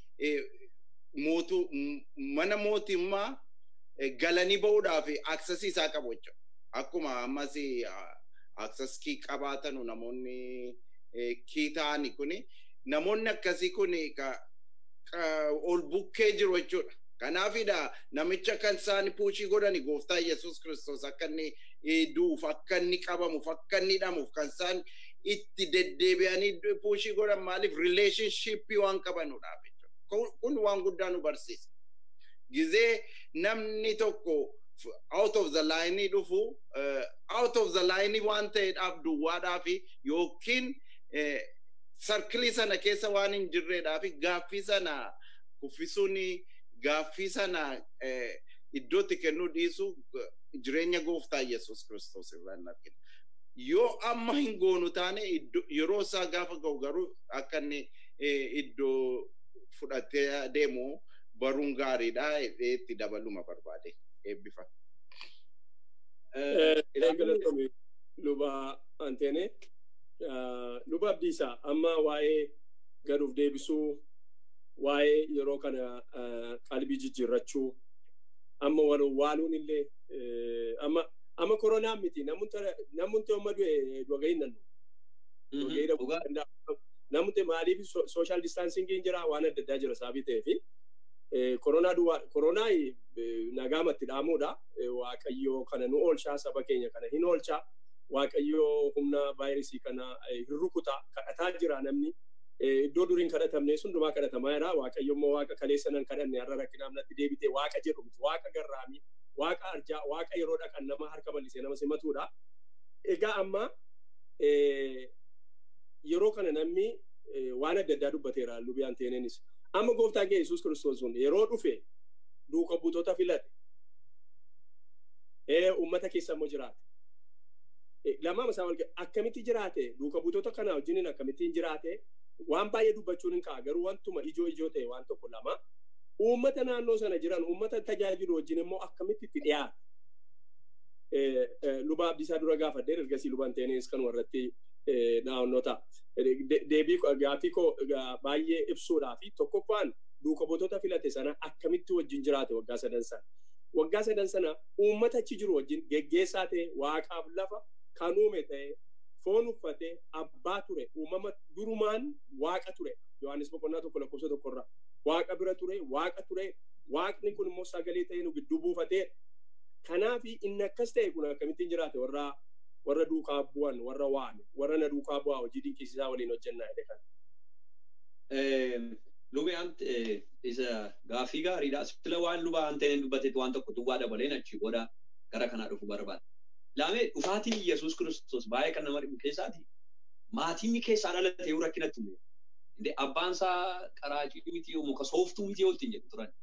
B: mana mootummaa galanii bahuudhaaf aksesii isaa qabu jechuudha. Akkuma ammas akses kii qabaatanu namoonni kii ta'ani kuni namoonni akkasii kun ol bukkee jiru jechuudha. Kanaafidha namicha kan isaan puushii godhani gooftaa Yesuus Kiristoos akka inni du'uuf akka inni qabamuuf akka inni hidhamuuf kan isaan itti deddeebi'anii puushii godhan maaliif rileeshnshiippii waan qabanuudhaaf jechuudha. Kun waan guddaa nu barsiisa. Gizee namni tokko out of the line dhufu out of the line waan ta'eedhaaf duwwaadhaaf yookiin sarkilii sana keessa waan hin jirreedhaaf gaaffii sana kuffisuun gaaffii sana iddootti kennuu dhiisu jireenya gooftaa Yesuus Kiristoos irraan argina. Yoo amma hin goonu taane yeroo isaa gaafa ga'u garuu akka inni iddoo fudhatee deemu baruun gaariidha itti dabaluma barbaade eebbifa.
A: Galatoome luba Anteene luba Abdiisaa amma waa'ee gaduuf deebisuu waa'ee yeroo kana qalbii jijjiirrachuu amma waaluun illee amma amma koronaan miti namoonni amma du'e dhuga'in nannu. namni maaliif sooshaal distaansingiin jira waan adda addaa jira saabii ta'ee fi koronaa duwwaa koronaa nagaamatti dhaamuudha waaqayyoo kana nu oolchaa saba keenya kana hin oolchaa waaqayyoo humna vaayirasii kana hin rukuta kadhataa jira namni iddoo duriin kadhatamne hundumaa kadhatamaa jira waaqayyo immoo waaqa kaleessa nan kadhanne har'a rakkinaaf natti deebite waaqa jedhu waaqa garraamii waaqa arjaa waaqa yeroo dhaqan nama harka bal'isee nama simatuudha. Egaa amma yeroo kana namni waan adda addaa dubbateera lubiyaan teeneenis. Amma gooftaan kee Yesuus Kiristoos sun yeroo dhufe duuka buutota filate. Uummata keessa immoo jiraate. Lamaan isaa wal akkamitti jiraate duuka buutota kana wajjiniin akkamittiin jiraate waan baay'ee dubbachuun hin ka'a garuu wantuma ijoo ijoo ta'e waan tokko lama uummata naannoo sana jiran uummata tajaajilu wajjin immoo akkamitti itti dhiyaate. Luba abdiisaa dura gaafadhee ergasii lubaan teenis kan warratti naannoo ta'a. Deebii gaaffii koo baay'ee ibsuudhaa fi tokkoffaan duuka buutota filate sana akkamitti wajjin jiraate waggaa sadan sana. Waggaa sadan sana uummata achi jiru wajjin geggeessaa ta'e waaqaaf lafa kan uume ta'e foon uffatee abbaa ture uumama durumaan waaqa ture yohaannis boqonnaa tokko lakkoofsa tokkorraa waaqa bira ture waaqa ture waaqni kun immoo sagalee ta'ee nu gidduu buufatee kanaaf inni akkas ta'e kun akkamittiin jiraate warra warra duukaa bu'an warra waan warra na duukaa bu'aa hojii dinqisiisaa waliin hojjennaa jedhe kan.
C: Lubaan isa gaaffii gaariidha. Sila waan lubaan ta'een dubbateet waan tokko duwwaa dabaleen achi booda gara kanaa dhufu barbaada. Laamee dhufaatiin Yesuus Kiristoos baay'ee kan nama dhibu keessaati. Maatiin keessaa dhalatee yoo rakkinatti uume. Inde abbaan isaa qaraacii miti yoo muka sooftuu miti yoo ittiin jedhu turan.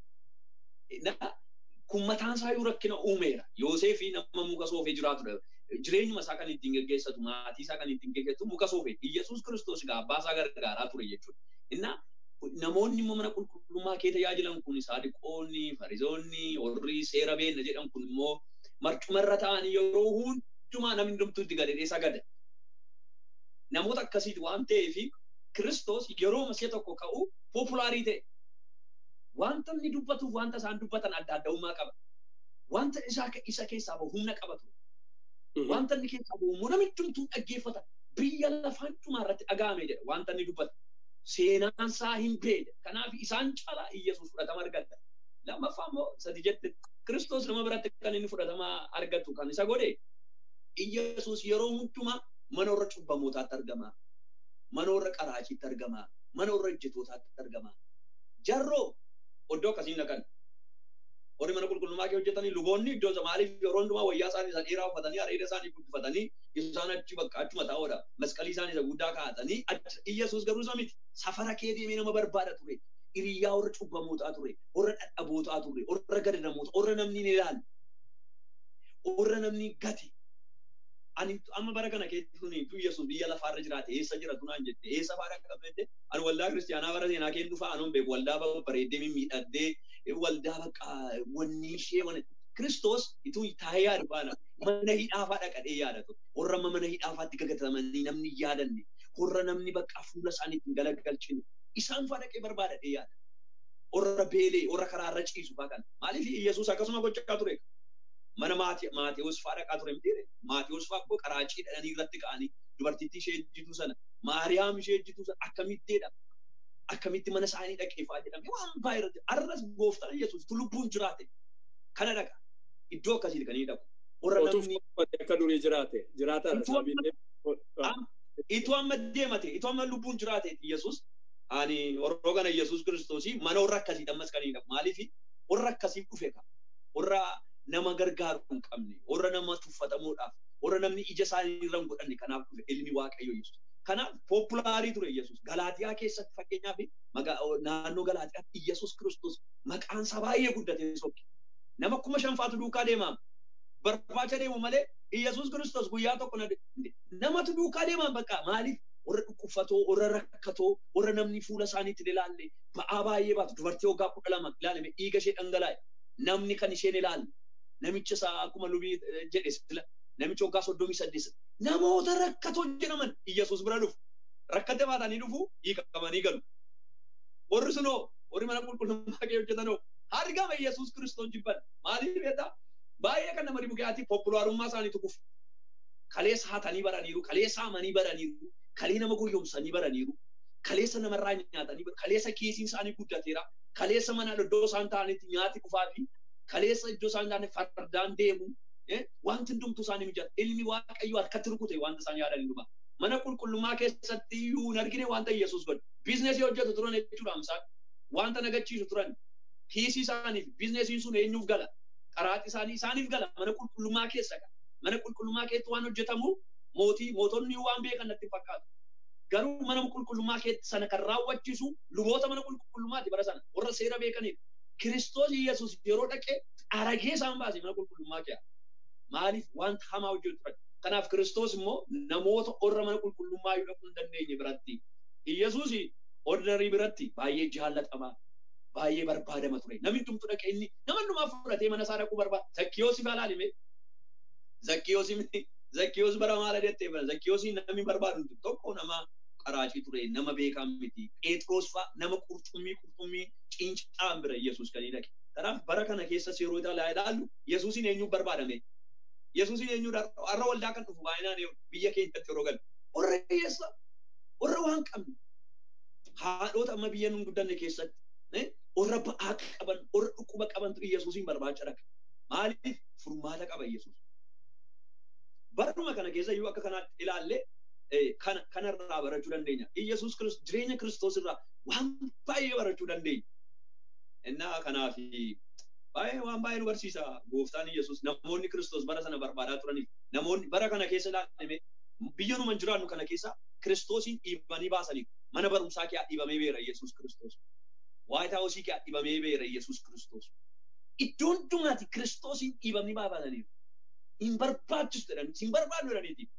C: Kun mataan isaa yoo rakkina uumeera. Yoosefii nama muka soofee jiraatudha. Jireenyuma isaa kan ittiin geggeessatu maatii isaa kan ittiin geggeessatu muka soofee. Yesuus Kiristoos egaa abbaa isaa gargaaraa ture jechuudha. Innaa namoonni immoo mana qulqullummaa kee tajaajilan kun saadiqoonni, farizoonni, warri seera beekna jedhan kun immoo marcumarra ta'anii yeroo hundumaa namni hundumtuutti gadadhee sagada. Namoota akkasiiti waan ta'eef Kiristoos yeroo masee tokko ka'u poopulaarii ta'e. Wanta inni dubbatuuf wanta isaan dubbatan adda addummaa qaba. Wanta isa keessaa bahu humna qaba ture. Wanta inni keessaa bahu immoo namni hundumtuu dhaggeeffata. Biyya lafaan dhumaa irratti dhaga'ame jedha wanta inni dubbata. Seenaan isaa hin beekne. Kanaaf isaan caalaa Iyyasuus fudhatama argata. Lammaffaa immoo sadi jette Kiristoos nama biratti kan inni fudhatama argatu kan isa godhe Iyyasuus yeroo hundumaa mana warra cubbamootaatti argama. Mana warra qaraaciitti argama. Mana warra ejjetootaatti argama. Jarroo iddoo akkasiin dhaqan. Warri mana qulqullummaa kee hojjetanii luboonni iddoo maaliif yeroo hundumaa wayyaa isaanii isa dheeraa uffatanii areeda isaanii guddifatanii isaan achi bakka achuma taa'oodha. Masqalii isaanii isa guddaa kaa'atanii Iyyasuus garuu isa miti. Safara kee deemee nama barbaada ture. Hiriyyaa warra cubbamootaa ture. Warra dhadhabootaa ture. Warra gadadamoota. Warra namni hin ilaalle. Warra namni gate. Ani amma bara kana keessatti tuni tu Yesuus biyya lafaarra jiraate eessa jira tunaan jette eessa faara qabdette ani waldaa kiristiyaanaa bara seenaa keen dhufa anuun beeku waldaa bareeddee mimmiidhaddee waldaa bakka wanni ishee wani Kiristoos ituu taa'ee yaadu baana mana hidhaafaa dhaqadhee yaadatu warra amma mana hidhaafaatti gagatamanii namni yaadanne warra namni bakka fuula isaaniitti galagalchine isaan faa dhaqee barbaadadhee yaada. Warra beelee warra karaarra ciisu faa kana maaliif Yesuus akkasuma gochaa ture mana Maatewos faa dhaqaa ture miti Maatewos faa koo qaraacii dhadhanii irratti ka'anii dubartittii ishee ejjituu sana Maariyaam ishee ejjituu sana akkamitteedha akkamitti mana isaanii dhaqeefaa jedhame waan baay'ee arras gooftaan Yesuus lubbuun jiraate kana dhaqa iddoo akkasii kan inni dhaqu.
A: Warra namni akka durii jiraate jiraataadha
C: Itoo amma deemate itoo amma lubbuun jiraate Yesuus ani warroo kana Yesuus Kiristoosii mana warra akkasii ammas kan inni dhaqu maaliif warra akkasiif dhufe ka warra nama gargaaru hin qabne warra nama tuffatamuudhaaf warra namni ija isaanii irra hin godhanne kanaaf dhufe ilmi waaqayyo Yesuus. Kanaaf poopulaarii ture Yesuus. Galaatiyaa keessatti fakkeenyaaf naannoo Galaatiyaatti Yesuus Kiristoos maqaan isaa baay'ee guddatee sokki. Nama kuma shanfaatu duukaa deemaa. Barbaacha deemu malee Yesuus Kiristoos guyyaa tokko namatu duukaa deemaa bakka maaliif warra dhukkubfatoo, warra rakkatoo, warra namni fuula isaaniitti ilaalle ba'aa baay'ee baatu dubartii waggaa kudha lama ilaalame dhiiga ishee dhangalaa'e namni kan isheen ilaalle namicha isaa akkuma lubii jedhe sila namicha waggaa soddomii saddeet namoota rakkatoo jedhaman Iyyasuus bira dhufu. Rakkate baatanii dhufu hiikamanii galu. Warri sunoo warri mana qulqullummaa kee hojjetanoo argama Iyyasuus Kiristoos jibban maaliif beektaa baay'ee kan nama dhibu gaati populaarummaa isaaniitu kufu. Kalee saatanii baraniiru, kalee saamanii baraniiru, kalee nama goyyomsanii baraniiru, kaleessa namarraa nyaatanii kaleessa kiisiin isaanii guddateera kaleessa mana iddoo isaan ta'anitti nyaati dhufaa fi kaleessa iddoo isaan ta'anitti fardaan deemu wanti hundumtuu isaanii mijata ilmi waaqayyo harkatti rukute wanta isaan yaadan dhuma mana qulqullummaa keessatti iyyuu hin argine wanta Yesuus godhe biizineesii hojjetu turan jechuudha amsaan wanta nagachiisu turan kiisii isaaniif biizineesiin sun eenyuuf gala qaraati isaanii isaaniif gala mana qulqullummaa keessa gala mana qulqullummaa keessatti waan hojjetamu mootii mootonni waan beekan natti fakkaatu garuu mana qulqullummaa keessatti sana kan raawwachiisu luboota mana qulqullummaati bara sana warra seera beekaniidha. Kiristoos Yesuus yeroo dhaqee aragee isaan baase mana qulqullummaa keessa. Maaliif wanta hamaa hojjetu turan. Kanaaf Kiristoos immoo namoota warra mana qulqullummaa yoo dhaquu hin dandeenye biratti. Yesuus ordarii biratti baay'ee jaallatamaa baay'ee barbaadama ture. Namni hundumtu dhaqee inni nama hundumaa fudhatee mana isaa dhaquu barbaada. Zakkiyoos ifaa laalime. Zakkiyoos Zakkiyoos bara maala jettee bara Zakkiyoos namni barbaadu tokko nama qaraacii ture nama beekaa miti. Phexros fa'a nama qurxummii qurxummii cincaan bira Yesuus kan dhaqe. Kanaaf bara kana keessas yeroo ilaallu Yesuusin eenyuuf barbaadame? Yesuusin eenyuudha har'a waldaa kan dhufu baay'inaan biyya keenyatti yeroo galu. Warra hiyyeessa warra waan qabne haadhota amma biyya nun guddanne keessatti warra ba'aa qaban warra dhukkuba qabantu Yesuusin barbaacha dhaqa. Maaliif furmaata qaba Yesuus? Baruma kana keessa iyyuu akka kanaatti ilaalle kana kanarraa barachuu dandeenya. Iyyasuus jireenya Kiristoos irraa waan baay'ee barachuu dandeenya. Innaa kanaaf baay'ee waan baay'ee nu barsiisa gooftaan Iyyasuus namoonni Kiristoos bara sana barbaadaa turaniif namoonni bara kana keessa ilaalame biyya numa jiraannu kana keessa Kiristoosiin dhiibanii baasaniif mana barumsaa kee dhiibamee beera Iyyasuus Kiristoos. Waayit haawusii kee dhiibamee beera Iyyasuus Kiristoos. Iddoo hundumaatti Kiristoosiin dhiibanii baafataniif. hin barbaachisu jedhan hin barbaadu jedhaniiti.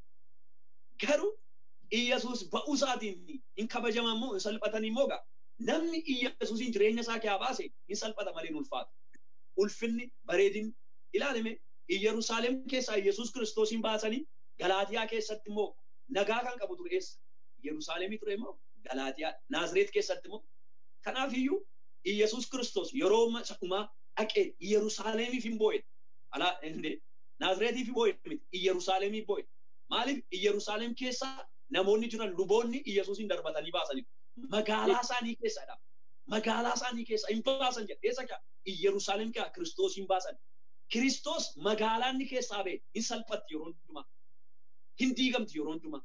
C: Garuu Iyyasuus ba'uu isaatiin hin kabajaman immoo hin salphatan immoo gaa namni Iyyasuusin jireenya isaa keessaa baase hin salphata malee hin ulfaatu. Ulfinni bareedin ilaalame Yerusaalem keessaa Iyyasuus Kiristoosin baasanii Galaatiyaa keessatti immoo nagaa kan qabu ture eessa? Yerusaalemii ture immoo Galaatiyaa Naazreet keessatti immoo kanaaf iyyuu Iyyasuus Kiristoos yeroo dhumaa dhaqee Yerusaalemiif hin boo'e. Alaa Naazreetiif boo'e miti Yerusaalemiif boo'e. Maaliif Yerusaalem keessa namoonni jiran luboonni Iyyasuusin darbatanii baasanii magaalaa isaanii keessadha. Magaalaa isaanii keessa hin baasan jedhe eessa kaa Yerusaalem kaa Kiristoos hin baasan. Kiristoos magaalaa inni keessaa ba'e hin salphatti yeroo hundumaa. Hin diigamti yeroo hundumaa.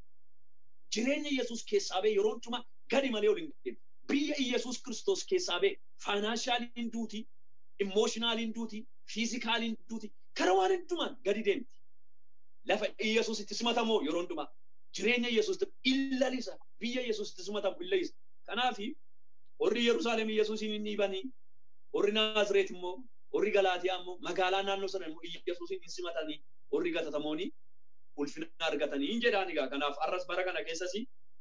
C: Jireenya Iyyasuus keessaa ba'e yeroo hundumaa gadi malee ol hin deemu. Biyya Iyyasuus Kiristoos keessaa ba'e faayinaanshaalii duuti, immooshinaalii duuti, fiizikaaliin duuti, kara waan hundumaan gadi deemti. Lafa Iyyasuus itti simatamoo yeroo hundumaa jireenya Iyyasuus illalisa biyya Iyyasuus itti simatamu illalisa. Kanaaf warri Yerusaalem Iyyasuusin hin dhiibanii warri Naazreet immoo warri Galaatiyaa immoo magaalaa naannoo sana immoo Iyyasuusin hin simatanii warri gatatamooni ulfina argatanii hin jedhaan egaa kanaaf arras bara kana keessas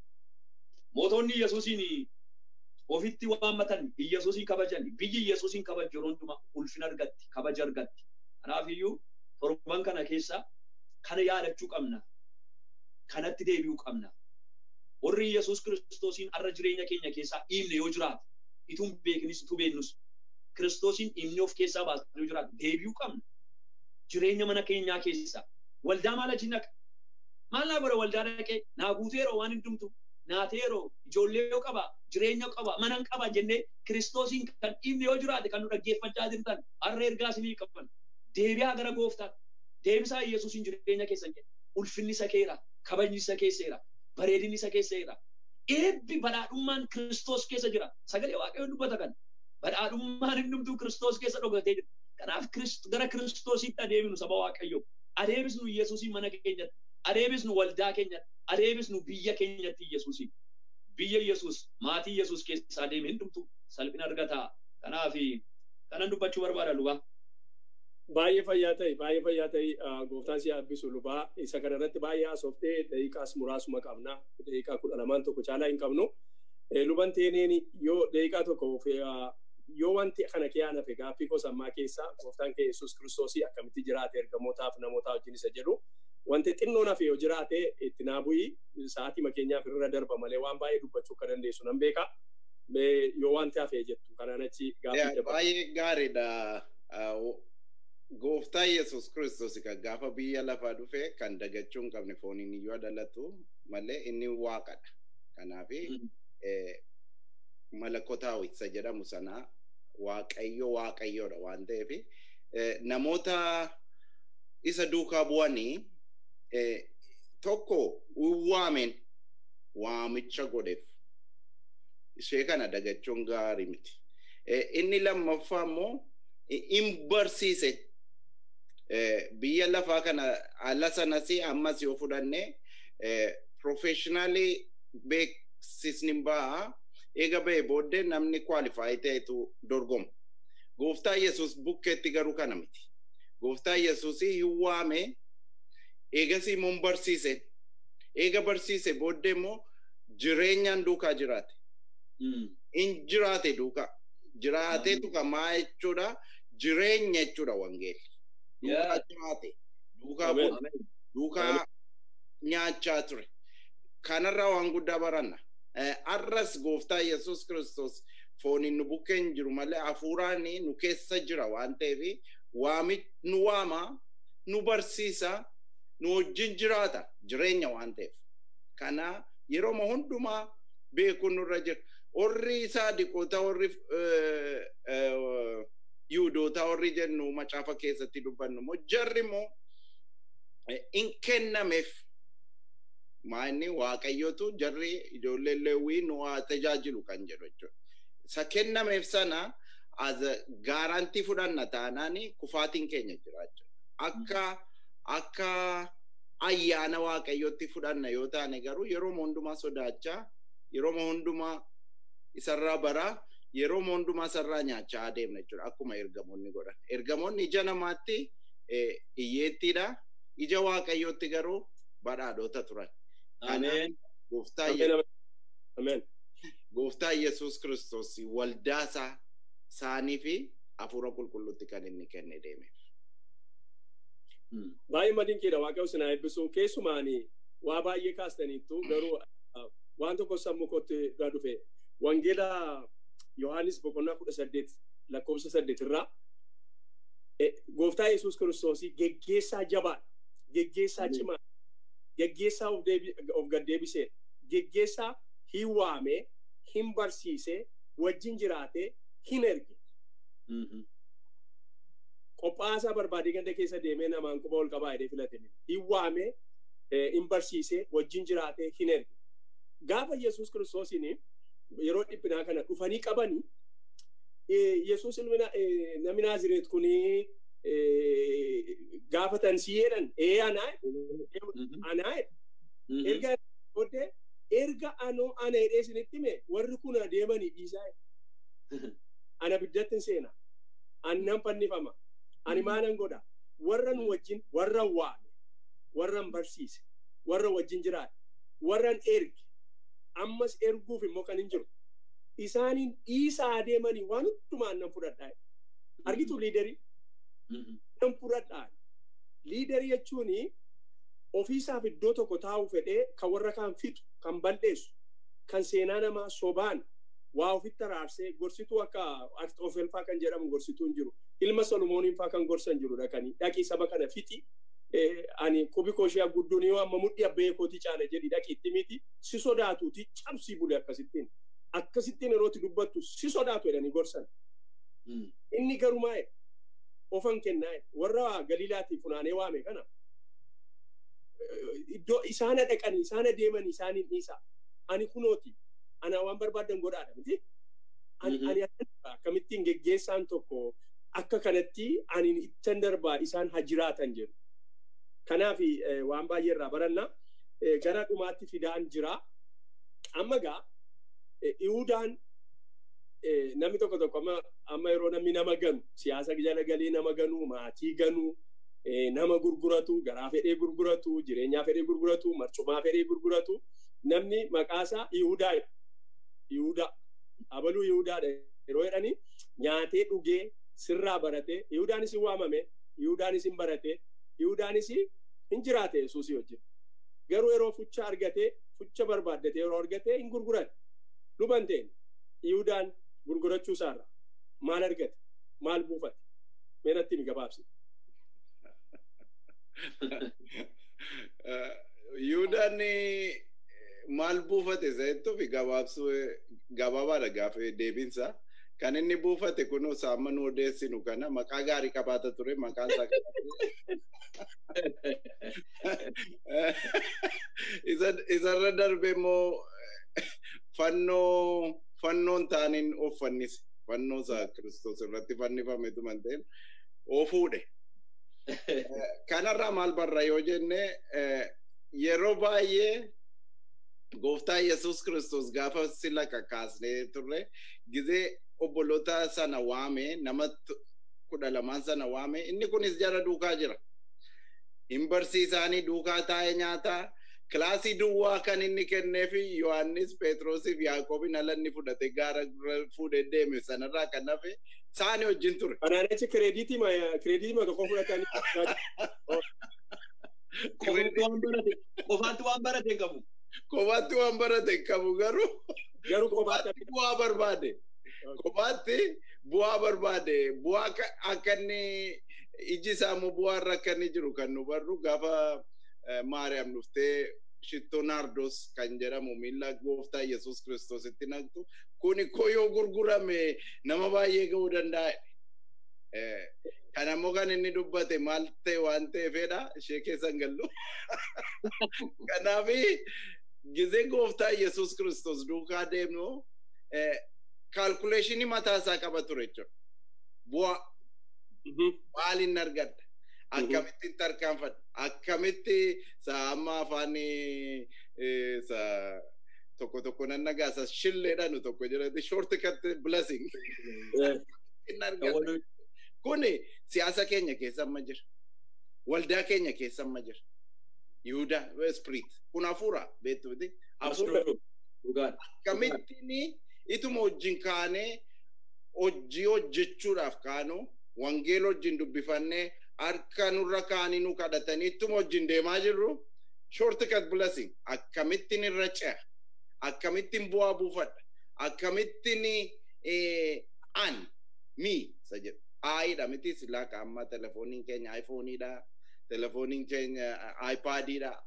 C: mootonni Iyyasuusin ofitti waammatan Iyyasuusin kabajan biyyi Iyyasuusin kabaju yeroo hundumaa ulfina argatti kabaja argatti. Kanaaf iyyuu torban kana keessa kana yaadachuu qabna. Kanatti deebi'uu qabna. Warri Yesuus Kiristoosiin har'a jireenya keenya keessaa dhiibne yoo jiraate, ituun beeknis utuu beeknus, Kiristoosiin dhiibne of keessaa baasne yoo jiraate deebi'uu qabna. Jireenya mana keenyaa keessaa. Waldaa maal achi naqa? Maal naa godha waldaa dhaqee naa guuteeroo waan hundumtu naateeroo ijoollee yoo qaba jireenya qaba mana qaba jennee Kiristoosiin kan dhiibne yoo jiraate kan nu dhaggeeffachaa jirtan har'a ergaa isinii qaban. deebi'aa gara gooftaa deebisaa Yesuusin jireenya keessan jedhe ulfinni isa keera kabajni isa keesseera bareedinni isa keesseera eebbi badhaadhummaan Kiristoos keessa jira sagalee waaqayyo dubbata kan badhaadhummaan hundumtuu Kiristoos keessa dhogatee jira kanaaf gara Kiristoositti adeemnu saba waaqayyo adeebisnu Yesuusin mana keenyatti adeebisnu waldaa keenyatti adeebisnu biyya keenyatti Yesuusin biyya Yesuus maatii Yesuus keessa adeeme hundumtuu salphina argata kanaaf kanan dubbachuu barbaada lubaa.
A: baay'ee fayyaa ta'e baay'ee fayyaa ta'e gooftaan si abbisu lubaa isa kana irratti baay'ee haasoftee daqiiqaas muraasuma qabna daqiiqaa kudha lamaan tokko caalaa hin qabnu luban teeneen yoo daqiiqaa tokko yoo wanti kana kiyaan hafe gaaffii kosammaa keessa gooftaan kee yesus kiristoosii akkamitti jiraate ergamootaaf namootaa wajjin isa jedhu wanti xinnoon hafe yoo jiraate itti naa bu'ii sa'aatii makeenyaaf irra darba malee waan baay'ee dubbachuu akka dandeessu nan beeka yoo wanti hafe jettu kanaan achi gaaffii
B: dabala. Baay'ee gaariidha. gooftaa yesus kiristoos kan gaafa biyya lafaa dhufe kan dagachuu hin qabne fooniin iyyuu dhalatu malee inni waaqadha. Kanaaf malakotaa isa jedhamu sana waaqayyo waaqayyoodha waan ta'eef namoota isa duukaa bu'anii tokko waameen waamicha godheef ishee kana dagachuun gaarii miti. Inni lammaffaa immoo in barsiise biyya lafaa kana ala sanas ammas yoo fudhanne professionally beeksisni ba'a eega ba'e booddee namni kwaalifaayi ta'etu dorgoma. Gooftaa Yesuus bukkeetti garuu kana miti. Gooftaa Yesuus hin waame eegas immoo barsiise. Eega barsiise booddee immoo jireenyaan duukaa jiraate. In jiraate duukaa. Jiraateetu kamaa jechuudha. Jireenya jechuudha wangeelli. Duukaa jiraate. Duukaa duukaa nyaachaa ture. Kanarraa waan guddaa baranna. Arras gooftaa Yesuus Kiristoos fooniin nu bukkee hin jiru malee hafuuraan nu keessa jira waan ta'eef waami nu waama nu barsiisa nu wajjin jiraata jireenya waan ta'eef. Kana yeroo hundumaa beekuun nurra jira. Warri saadiqoota warri yihudoota warri jennu macaafa keessatti dubbannu immoo jarri immoo in kennameef maanni waaqayyotu jarri ijoollee leewwii nu haa tajaajilu kan jedhu jechuudha. Isa kennameef sana as gaarantii fudhanna taanaan kufaatiin keenya jira jechuudha. Akka akka ayyaana waaqayyotti fudhanna yoo taane garuu yeroo hundumaa sodaachaa yeroo hundumaa isarraa baraa yeroo hundumaa isarraa nyaachaa adeemna jechuudha akkuma ergamoonni godhan. Ergamoonni ija namaatti hiyyeettiidha. Ija waaqayyootti garuu badhaadhota turan.
C: Ameen.
B: Gooftaa Yesuus Kiristoos waldaa isaa isaanii fi hafuura qulqulluutti kan inni kenne deeme.
A: Baay'ee madinqiidha waaqayyo sinaa eebbisuu keessumaanii waa baay'ee kaastaniittu garuu waan tokko sammuu kootti dura dhufe wangeela Yohaannis boqonnaa kudha saddeet lakkoofsa saddeet irraa gooftaa Yesuus Kiristoos geggeessaa jabaadha. Geggeessaa cimaa. Geggeessaa of gaddeebisee geggeessaa hin waamee hin barsiisee wajjin jiraatee hin erge. Qophaasaa barbaadee ganda keessa deemee namaan quba ol qabaa jedhee filatame. Hin waamee hin barsiisee wajjin jiraatee hin erge. Gaafa Yesuus Kiristoosiin yeroo dhiphinaa kana dhufanii qabanii Yesuus namni Naazireet kunii gaafatan si jedhan ee anaa anaa erga booddee erga anoo ana jedhee isinitti hime warri kun adeemanii dhiisaa ana biddatti seena annan fannifama ani maanan godha warra nu wajjin warra waame warran barsiise warra wajjin jiraate warran erge ammas erguuf immoo kan hin jiru isaaniin dhiisaa adeemanii waan hundumaan nan fudhadhaa argitu liidarii nan fudhadhaa liidarii jechuun ofiisaaf iddoo tokko taa'u fedhee kan warra kaan fixu kan balleessu kan seenaa namaa sobaan waa ofitti araarsee gorsituu akka Akxoofelfaa kan jedhamu gorsituu hin jiru ilma Solomooniin faa kan gorsan jiru dhaqanii dhaqii saba kana fixi ani qubi koshee guddoon yoo amma mudhii abbee kootii caala jedhi dhaqiitti miti si sodaatuuti cabsii bule akkasittiin akkasittiin yerootti dubbattu si sodaatu jedhanii gorsan. Inni garumaa ofan kennaa warra galiilaatii funaanee waame kana iddoo isaana dhaqanii isaana deemanii isaaniin dhiisa ani kunooti ana waan barbaadan godhaadha miti. Ani akkamittiin geggeessaan tokko akka kanatti ani ittan darbaa isaan haa jiraatan jedhu. Kanaaf waan baay'ee irraa baranna gara dhumaatti fidaan jira. Amma gaa Ihudaan namni tokko tokko amma yeroo namni nama ganu siyaasa jala galee nama ganu maatii ganu nama gurguratu garaa fedhee gurguratu jireenyaa fedhee gurguratu marcumaa fedhee gurguratu namni maqaasaa Ihudaa Ihudaa abaluu Ihudaadha yeroo jedhanii nyaatee dhugee sirraa baratee Ihudaanis hin waamame Ihudaanis hin baratee Ihudaanis hin jiraate Yesuusii wajjin garuu yeroo fucha argatee fucha barbaaddatee yeroo argatee hin gurgurate luban ta'e Ihudaan gurgurachuu isaarra maal argate maal buufate meenatti ni gabaabsi.
B: Yihudaan maal buufate zayittuu fi gabaabsuu gabaabaadha gaafa deebinsa. Kan inni buufate kunuu saamma nu odeessinu kana maqaa gaarii qabaata ture maqaan isaa isarra darbe immoo fannoo fannoon taaniin of fannise fannoo isaa kiristoos irratti fannifametu man ta'een oofuudhe. Kanarraa maal barra yoo jenne yeroo baay'ee gooftaa Yesuus Kiristoos gaafa sila kakaasnee turre gizee obboloota sana waame nama kudha lamaan sana waame inni kunis jara duukaa jira. Hin barsiisaanii duukaa taa'ee nyaataa kilaasii duwwaa kan inni kenneefi Yohaannis Pheexroosiif Yaaqoobin ala inni fudhate gaara fuudhee deeme sanarraa kan hafe isaanii wajjin ture.
A: Kanaan achi kireediitii ma kireediitii ma kakoo fudhatanii.
C: Qofaatti waan barate qabu.
B: Kophaatti waan barate qabu garuu.
A: Garuu kophaatti
B: bu'aa barbaade. Kophaatti bu'aa barbaade. Bu'aa akka inni iji isaa immoo bu'aa irra akka inni jiru kan nu barru gaafa Maariyaam dhuftee shittoo naardos kan jedhamu miila gooftaa Yesuus Kiristoositti naqxu kuni koyoo gurgurame nama baay'ee ga'uu danda'a. Kan ammoo kan inni dubbate maal ta'e waan ta'eefedha ishee keessan gallu. Kanaafi gizee gooftaa Yesuus Kiristoos duukaa deemnu kaalkuleeshinii mataa isaa qaba ture jechuudha. Bu'aa maaliin argadda? Akkamittiin tarkaanfadha? Akkamitti amma afaan tokko tokko nan nagaasa shilleedhaanu tokko jedhati short cut blessing. Kuni siyaasa keenya keessa amma jira. Waldaa keenya keessa amma jira. Yihudaa spirit kun hafuura beektuuti. Hafuura akkamittiin ituma wajjin kaanee hojii hojjechuudhaaf kaanu wangeela wajjin dubbifannee harka nurra kaanii nu kadhatanii ittuma wajjin deemaa jirru short cut blessing akkamittiin irra ce'a akkamittiin bu'aa buufadha akkamittiin an mi isa jedhu aayidha miti silaa amma telefooniin keenya aayifooniidha telefooniin keenya aayipaadiidha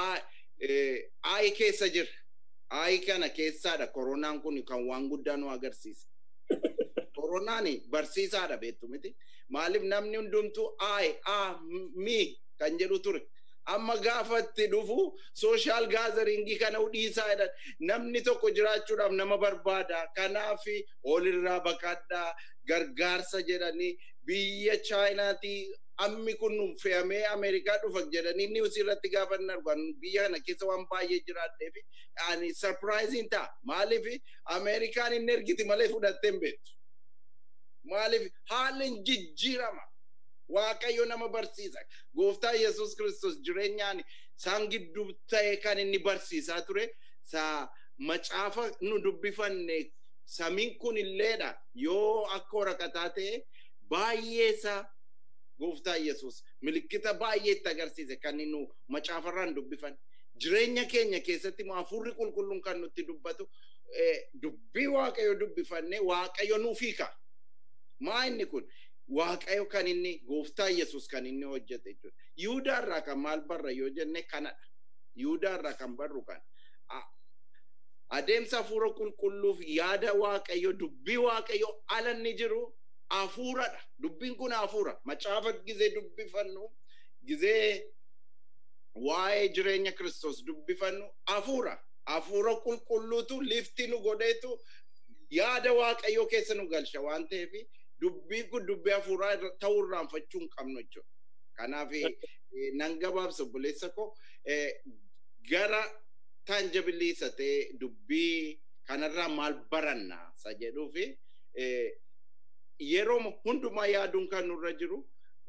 B: aayi keessa jira aayi kana keessaadha koronaan kun kan waan guddaa nu agarsiisa koronaan barsiisaadha beektu miti maaliif namni hundumtuu aayi aa mi kan jedhu ture amma gaafatti dhufu sooshaal gaazaringii kana dhiisaa jedhan namni tokko jiraachuudhaaf nama barbaada kanaaf olirraa baqadhaa gargaarsa jedhanii biyya chaayinaatii ammi kun fe'amee Ameerikaa dhufa jedhanii niwus irratti gaafa hin argan biyya kana keessa waan baay'ee jiraatteef ani sarpiraayiziin ta'a maaliif Ameerikaan hin ergiti malee fudhattee hin beektu maaliif haalli jijjiirama waaqayyo nama barsiisa gooftaa yesus kristos jireenyaan isaan gidduu ta'e kan inni barsiisaa ture sa macaafa nu dubbifanne samiin kun illeedha yoo akka waraqataa ta'e baay'eesaa gooftaa yesus milikkita baay'ee itti agarsiise kan nu macaafarraan dubbifan jireenya keenya keessatti hafuurri qulqulluun kan nutti dubbatu dubbii waaqayyo dubbifanne waaqayyo nuuf hiika maa inni kun waaqayyo kan inni gooftaa yesus kan inni hojjete jechuudha yihudaarraa kan maal barra yoo jenne kanadha yihudaarraa kan barru kan adeemsa hafuura qulqulluuf yaada waaqayyo dubbii waaqayyo ala inni jiru hafuuradha dubbiin kun hafuura macaafa gizee dubbifannu gizee waa'ee jireenya kiristoos dubbifannu hafuura hafuura qulqulluutu lifti nu godheetu yaada waaqayyoo keessa nu galcha waan ta'eef dubbiin kun dubbii hafuuraa ta'uu irraanfachuu hin qabnu jechuudha. Kanaaf nan gabaabsa obboleessa koo gara taanjabiliisa ta'e dubbii kanarraa maal baranna isa jedhuu fi yeroo hundumaa yaaduun kan nurra jiru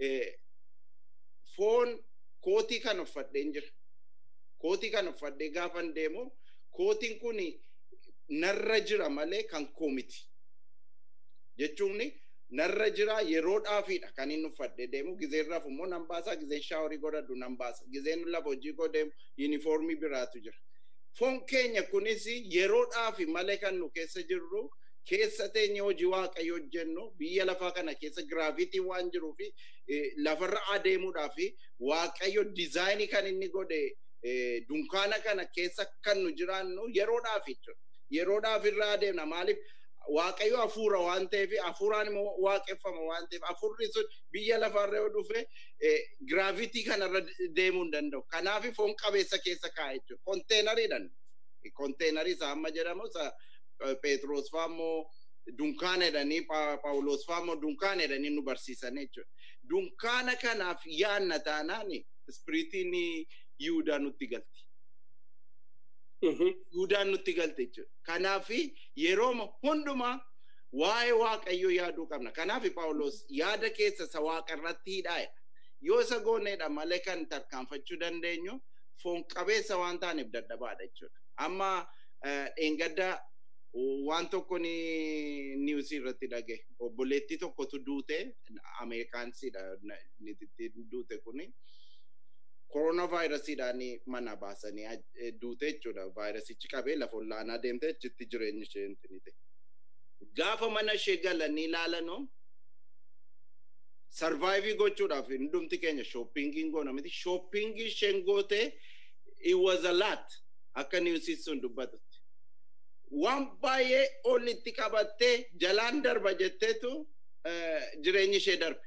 B: foon kootii kan uffadheen jira. Kootii kan uffadhee gaafan deemu kootiin kun narra jira malee kan koo miti. Jechuun narra jira yeroodhaafidha kan inni uffadhee deemu gizeen rafu immoo nan baasa gizeen shaaworii godhadhu nan baasa gizeen lafa hojii koo deemu yuunifoormii biraatu jira. Foon keenya kunis yeroodhaafi malee kan nu keessa jirru keessa teenya hojii waaqayyo hojjennu biyya lafaa kana keessa giraafitiin waan jiruu fi lafarra adeemuudhaa fi waaqayyo dizaayinii kan inni godhe dunkaana kana keessa kan nu jiraannu yeroodhaaf jechuudha. Yeroodhaaf irraa adeemna maaliif waaqayyo hafuura waan ta'eef hafuuraan immoo waaqeffama waan ta'eef hafuurri sun biyya lafarra yoo dhufe giraavitii kanarra deemuu hin danda'u. Kanaaf foon qabeessa keessa kaa'a jechuudha. Konteenariidhaan. Konteenarii isaa amma jedhamu isa Peetiroos fa'aa immoo dunkaana jedhanii Paawuloos fa'aa immoo dunkaana jedhanii nu barsiisan jechuudha. Dunkaana kanaaf yaanna taanaan ispiriitiin Yihudaa nutti galti. Yihudaan nutti galte jechuudha. Kanaaf yeroo hundumaa waa'ee waaqayyoo yaaduu qabna. Kanaaf Paawuloos yaada keessa isa waaqa irratti hidhaa'edha. Yoo isa gooneedha malee kan tarkaanfachuu dandeenyu foon qabeessa waan taaneef dadhabaadha jechuudha. Amma dheengaddaa waan tokko ni niwusii irratti dhage obboleettii tokkotu duute ameerikaansiidha duute kuni. korona vaayirasiidhaan mana baasanii duute jechuudha. Vaayirasichi qabee lafa olaanaa deemte achitti jireenyi ishee intinite. Gaafa mana ishee galanii ilaalanoo sarvaayivii gochuudhaaf hundumti keenya shooppingiin goona miti. Shooppingii isheen goote it was a lot akka niwusiin sun dubbatutti. Waan baay'ee olitti qabattee jalaan darba jetteetu jireenyi ishee darbe.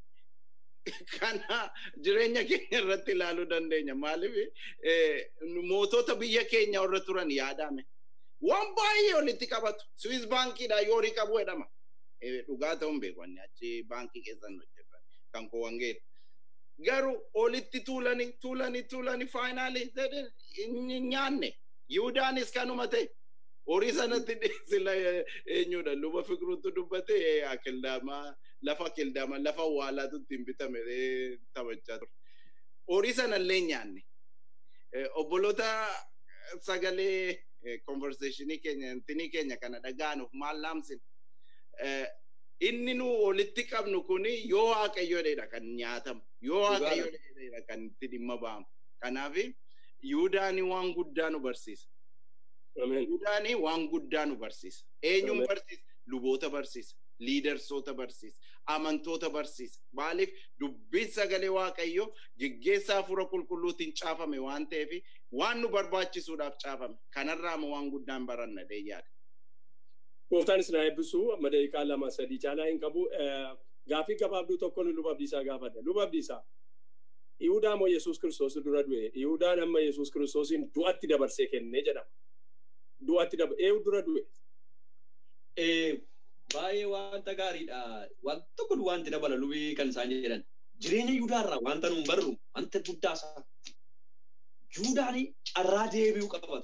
B: kana jireenya keenya irratti ilaaluu dandeenya. Maaliif mootota biyya keenya warra turan yaadame. Waan baay'ee olitti qabatu. Swiss baankiidha yoo horii qabu jedhama. Dhugaa ta'uun beekanni achi baankii keessan hojjetan kan koo wangeedha. Garuu olitti tuulanii tuulanii tuulanii faayinaalii nyaanne. Yihudaanis kanuma ta'e. Horii sanatti sila eenyudha luba fikiruutu dubbate akildaamaa lafa akildaamaa lafa awwaalaatu ittiin bitame taphachaa ture. Horii sanallee nyaanne. Obboloota sagalee konverseeshinii keenya intinii keenya kana dhaga'anuuf maal laamsin. Inni nu walitti qabnu kuni yoo waaqayyoodha kan nyaatamu. Yoo waaqayyoodha kan itti dhimma ba'amu. Kanaaf Yihudaanii waan guddaa nu barsiisa. Yihudaanii waan guddaa nu barsiisa. Eenyuun barsiisa? Luboota barsiisa. Liidarsoota barsiisa. Amantoota barsiisa. Maaliif dubbiin sagalee waaqayyoo geggeessaa hafuura qulqulluutiin caafame waan ta'eef waan nu barbaachisuudhaaf caafame. Kanarraa immoo waan guddaan baranna deeyyaadha.
A: Gooftaan isin haa eebbisu amma daqiiqaa lama sadii caalaa hin qabu. Gaaffii gabaabduu tokko luba abdiisaa gaafadha. Luba abdiisaa. Yihudaa moo Yesuus Kiristoos dura du'e? Yihudaan amma Yesuus Kiristoosin du'atti dabarsee kennee jedhama. Du'atti dabar eenyu dura du'e?
C: Baay'ee wanta gaariidha. Waan tokko wanti dabala lubii kan isaan jedhan. Jireenya Yihudaarraa wanta nuun barru wanta guddaa isaa. Yihudaan carraa deebi'uu qaba.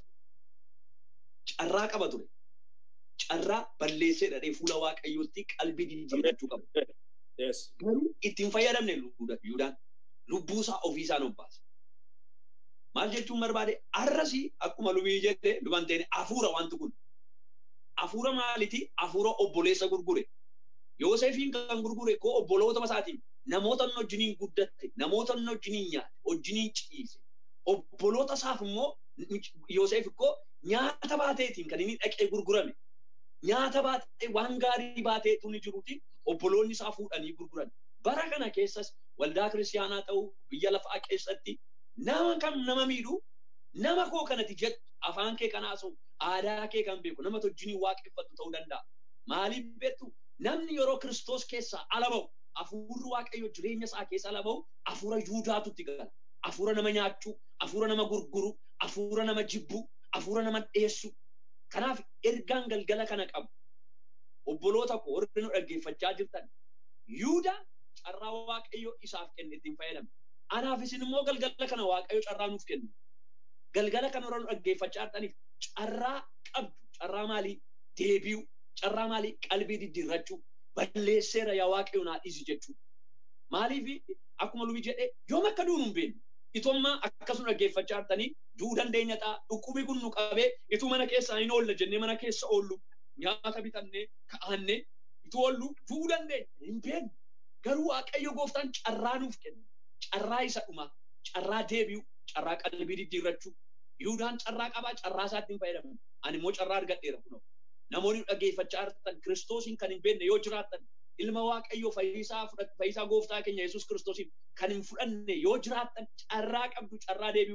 C: Carraa qaba ture. Carraa balleessee dhadhee fuula waaqayyootti qalbii jijjiirrachuu qaba. Garuu ittiin fayyadamne Yihudaan. lubbuu isaa ofii isaan obbaase. Maal jechuun barbaade arrasi akkuma lubii jedhe luban ta'e hafuura wanti kun. Hafuura maaliti? Hafuura obboleessa gurgure. Yoosefiin kan gurgure koo obboloota isaatiin namoota inni wajjiniin guddatte, namoota inni wajjiniin nyaate, wajjiniin ciise. Obboloota isaaf immoo Yoosef koo nyaata baateetiin kan inni dhaqee gurgurame. Nyaata baatee waan gaarii baateetu ni jiruuti obboloonni isaa fuudhanii gurguran. Bara kana keessas waldaa kiristaanaa ta'uu biyya lafaa keessatti nama kam nama miidhu nama koo kanati jettu afaan kee kanaasu aadaa kee kan beeku nama wajjiniin waaqeffattu ta'uu danda'a. Maaliif beektu namni yeroo kiristoos keessaa ala ba'u hafuurri waaqayyo jireenya isaa keessa ala ba'u hafuura yuudaatu itti gala. Hafuura nama nyaachuu, hafuura nama gurguru, hafuura nama jibbu, hafuura nama dheessu. Kanaaf ergaan galgala kana qabu. Obboloota koo warri nu dhaggeeffachaa jirtan. Yuudaa carraa waaqayyo isaaf kenne ittiin fayyadame. Anaaf isin immoo galgala kana waaqayyo carraa nuuf kenne. Galgala kana warra nu dhaggeeffachaa jirtaniif carraa qabdu. Carraa maalii? Deebi'u. Carraa maalii? Qalbii diddiirrachuu. Balleesseera yaa waaqayyo naa dhiisi jechuudha. Maaliif akkuma lubii jedhee yoom akka duunu hin beeknu. Itummaa akkasuma dhaggeeffachaa jirtanii du'uu dandeenya ta'a. Dhukkubi kun nu qabee ituu mana keessaa hin oolla jennee mana keessa oollu nyaata bitannee ka'annee ituu oollu du'uu dandeenya hin beeknu. Garuu waaqayyo gooftaan carraa nuuf kenna. Carraa isa dhumaa, carraa deebi'u, carraa qalbii diddiirrachuu. Yihuudaan carraa qabaa, carraa isaatti hin fayyadamu. Ani immoo carraa argadheera kunoo. Namoonni dhaggeeffachaa jirtan kiristoosiin kan hin beekne yoo jiraattan ilma waaqayyoo fayyisaa fudhatu fayyisaa gooftaa keenya Yesuus kiristoosiin kan hin fudhanne yoo jiraattan carraa qabdu carraa deebi'u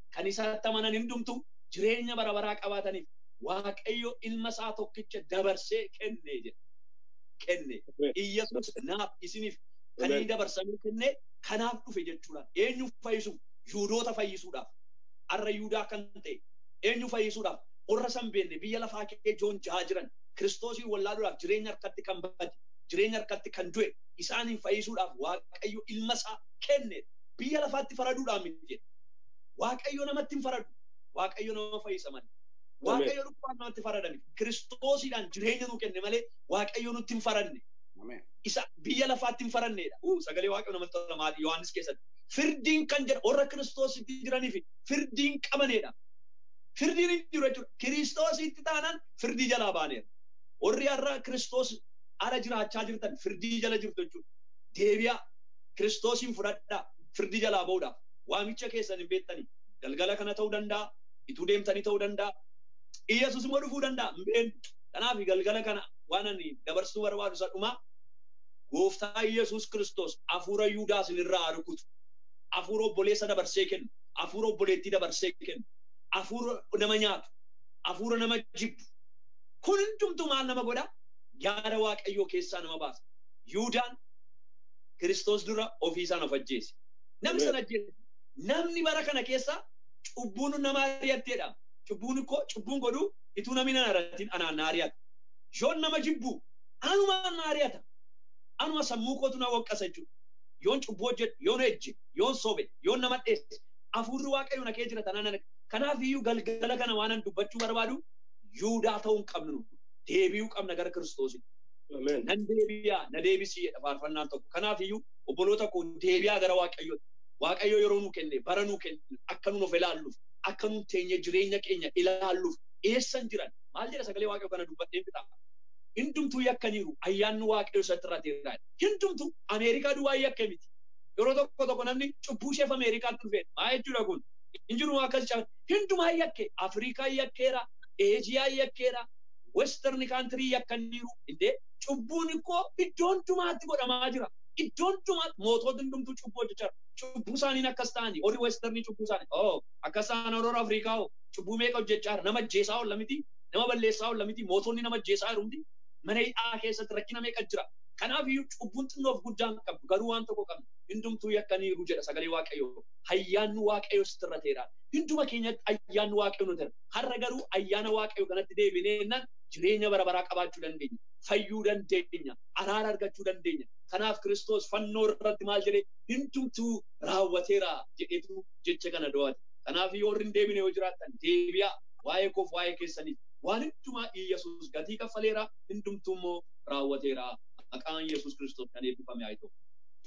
C: kan isaatti amanan hundumtu jireenya bara baraa qabaataniif waaqayyo ilma isaa tokkicha dabarsee kenne jedha. Kenne. Iyyesuus naaf isiniif kan inni dabarsamee kenne kanaaf dhufe jechuudha. Eenyu fayyisuuf? Yuudoota fayyisuudhaaf. Har'a Yuudaa kan ta'e eenyu fayyisuudhaaf? Warra san beenne biyya lafaa kee joon jahaa jiran kiristoosii wallaaluudhaaf jireenya harkatti kan bade jireenya harkatti kan du'e isaaniin fayyisuudhaaf waaqayyo ilma isaa kenne biyya lafaatti faraduudhaan miti waaqayyo namatti hin faradu waaqayyo nama fayyisa malee waaqayyo dhukkubaan namatti faradame kiristoosiidhaan jireenya nu kenne malee waaqayyo nutti hin faranne isa biyya lafaatti hin faranneedha sagalee waaqayyo namatti tola maali yohaannis keessatti firdiin kan jedha warra kiristoositti jiraniif firdiin qabaneedha firdiin hin jiru jechuudha kiristoositti taanaan firdii jalaa baaneera warri har'a kiristoos ala jiraachaa jirtan firdii jala jirtu jechuudha. Deebi'aa kiristoosiin fudhadhaa firdii jalaa ba'uudhaaf waamicha keessan hin beektanii galgala kana ta'uu danda'a ituu deemtanii ta'uu danda'a Iyyasuus immoo dhufuu danda'a hin beeknu. Kanaaf galgala kana waan ani dabarsuu barbaadu isa dhumaa gooftaa Iyyasuus kiristoos hafuura Yihudaa isinirraa rukutu hafuura obboleessa dabarsee kennu hafuura obboleettii dabarsee kennu hafuura nama nyaatu hafuura nama jibbu kun hundumtuu maal nama godhaa yaada waaqayyoo keessaa nama baasa. Yihuudaan Kiristoos dura ofii isaan of ajjeese. Namni sana ajjeese. Namni bara kana keessa cubbuun nama ari'atteedha. Cubbuun koo cubbuun godhu ituu namni na ari'atin anaan na ari'ata. Yoon nama jibbu anumaan na ari'ata. Anuma sammuu kootu na waqqasa jechuudha. Yoon cubbuu hojjedhu, yoon ejje, yoon sobe, yoon nama dheesse. Hafuurri waaqayyo na kee jira tanaan kanaaf iyyuu galgala kana waan dubbachuu barbaadu Yihudaa ta'uu hin qabnu. deebi'uu qabna gara kiristoositti. Nan deebi'aa, na deebisii jedha faarfannaan tokko. Kanaaf iyyuu obboloota koo deebi'aa gara Waaqayyootti. Waaqayyo yeroo nu kenne, bara nu kenne, akka nu of ilaalluuf, akka nu teenye jireenya keenya ilaalluuf eessan jiran. Maal jedha sagalee Waaqayyoo kana dubbadheen bitaa? Hundumtuu yakkaniiru ayyaanni Waaqayyoo isatti irratti Hundumtuu Ameerikaa duwwaa yakka miti. Yeroo tokko tokko namni cubbuu isheef Ameerikaatti dhufee maa jechuudha kun? Injiru akkas caalu. Hundumaa yakke. Afrikaa yakkeera, Eejiyaa yakkeera, western country yakkaniiru inde cubbuun koo iddoo hundumaatti godhamaa jira. Iddoo hundumaatti mootota hundumtuu cubbuu hojjechaa cubbuu isaaniin akkas ta'anii warri westernii cubbuu isaanii oo akkas ta'an warra Afrikaa oo cubbuu meeqa hojjechaa jira nama ajjeesaa oolla miti nama balleessaa oolla miti mootonni nama ajjeesaa jiru miti mana hidhaa keessatti rakkina meeqa jira. Kanaaf iyyuu cubbuun xinnoof guddaan qabdu garuu waan tokko qabna hundumtuu yakkaniiru jedha sagalee waaqayyoo ayyaanni waaqayyoo sitti irrateera. Hunduma keenyatti ayyaanni waaqayyoo nuti har'a garuu ayyaana waaqayyoo kanatti deebinee jireenya bara baraa qabaachuu dandeenya. Fayyuu dandeenya. Araara argachuu dandeenya. Kanaaf Kiristoos fannoo irratti maal jedhee hundumtuu raawwateera jedheetu jecha kana do'ate. Kanaaf yoo hin deebine yoo jiraattan deebi'aa waa'ee koof waa'ee keessaniif waan hundumaa Iyyasuus gatii kaffaleera hundumtuu immoo raawwateera. Maqaan Iyyasuus Kiristoos kan eebbifame haa ta'u.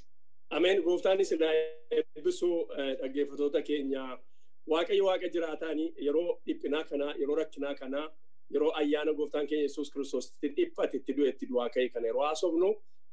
A: Ameen gooftaanis na eebbisuu dhaggeeffatoota keenya waaqayyo waaqa jiraataanii yeroo dhiphinaa kanaa yeroo rakkinaa kanaa yeroo ayyaana gooftaan keenya Yesuus Kiristoos itti dhiphate itti du'e itti du'aa ka'e kana yeroo haasofnu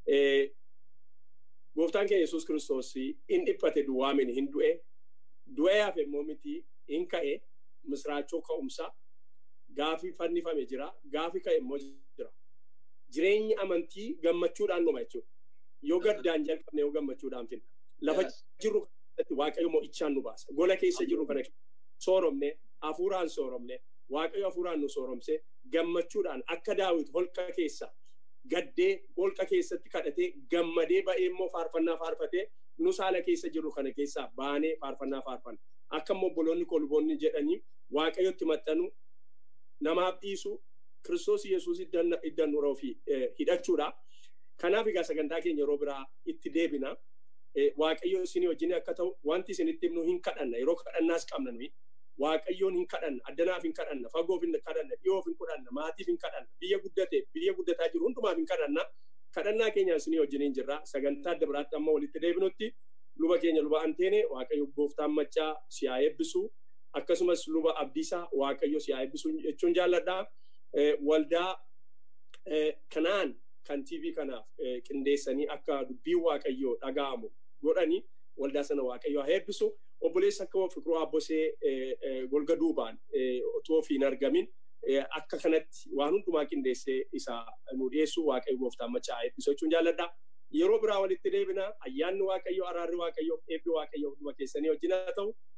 A: gooftaan keenya Yesuus Kiristoos in dhiphate duwwaa mini hin du'e du'ee hafe immoo miti in ka'e misraachoo ka'umsa gaafii fannifame jira gaafii ka'e immoo jira jireenyi amantii gammachuudhaan dhuma jechuudha yoo gaddaan jalqabne yoo gammachuudhaan finna lafa jirru kanatti waaqayyo mo'ichaan nu baasa gola keessa jirru kana sooromne hafuuraan sooromne waaqayyo hafuuraan nu sooromse gammachuudhaan akka daawit holqa keessa gaddee holqa keessatti kadhatee gammadee ba'ee immoo faarfannaa faarfatee nu saala keessa jirru kana keessaa baanee faarfannaa faarfanna akka immoo obboloonni kolboonni jedhanii waaqayyotti maxxanu namaaf dhiisu kiristoos yesuus iddan nuroo fi hidhachuudha. Kanaaf egaa sagantaa keenya yeroo biraa itti deebina. Waaqayyo isin wajjin akka ta'u wanti isin itti himnu hin kadhanna yeroo kadhannaas qabna nuyi. Waaqayyoon hin kadhanna addanaaf hin kadhanna fagoof hin kadhanna dhiyoof hin kadhanna maatiif hin kadhanna biyya guddate biyya guddataa jiru hundumaaf hin kadhanna. Kadhannaa keenya isin wajjin hin jirra sagantaa adda biraatti amma walitti deebinutti luba keenya luba anteene waaqayyo gooftaan maccaa si haa eebbisu akkasumas luba abdiisaa waaqayyo si haa eebbisu jechuun jaalladha. Waldaa kanaan kan TV kanaaf qindeessanii akka dubbiin waaqayyoo dhaga'amu godhanii waldaa sana waaqayyoo haa eebbisu. Obboleessa akka Fiqiruu Abbosee golga duubaan otoo ofii hin argamin akka kanatti waan hundumaa qindeessee isa nu dhiyeessu waaqayyo gooftaan maccaa haa eebbisu jechuun jaalladha. Yeroo biraa walitti deebina ayyaanni waaqayyoo araarri waaqayyoo eebbi waaqayyoo hunduma keessanii wajjin haa ta'u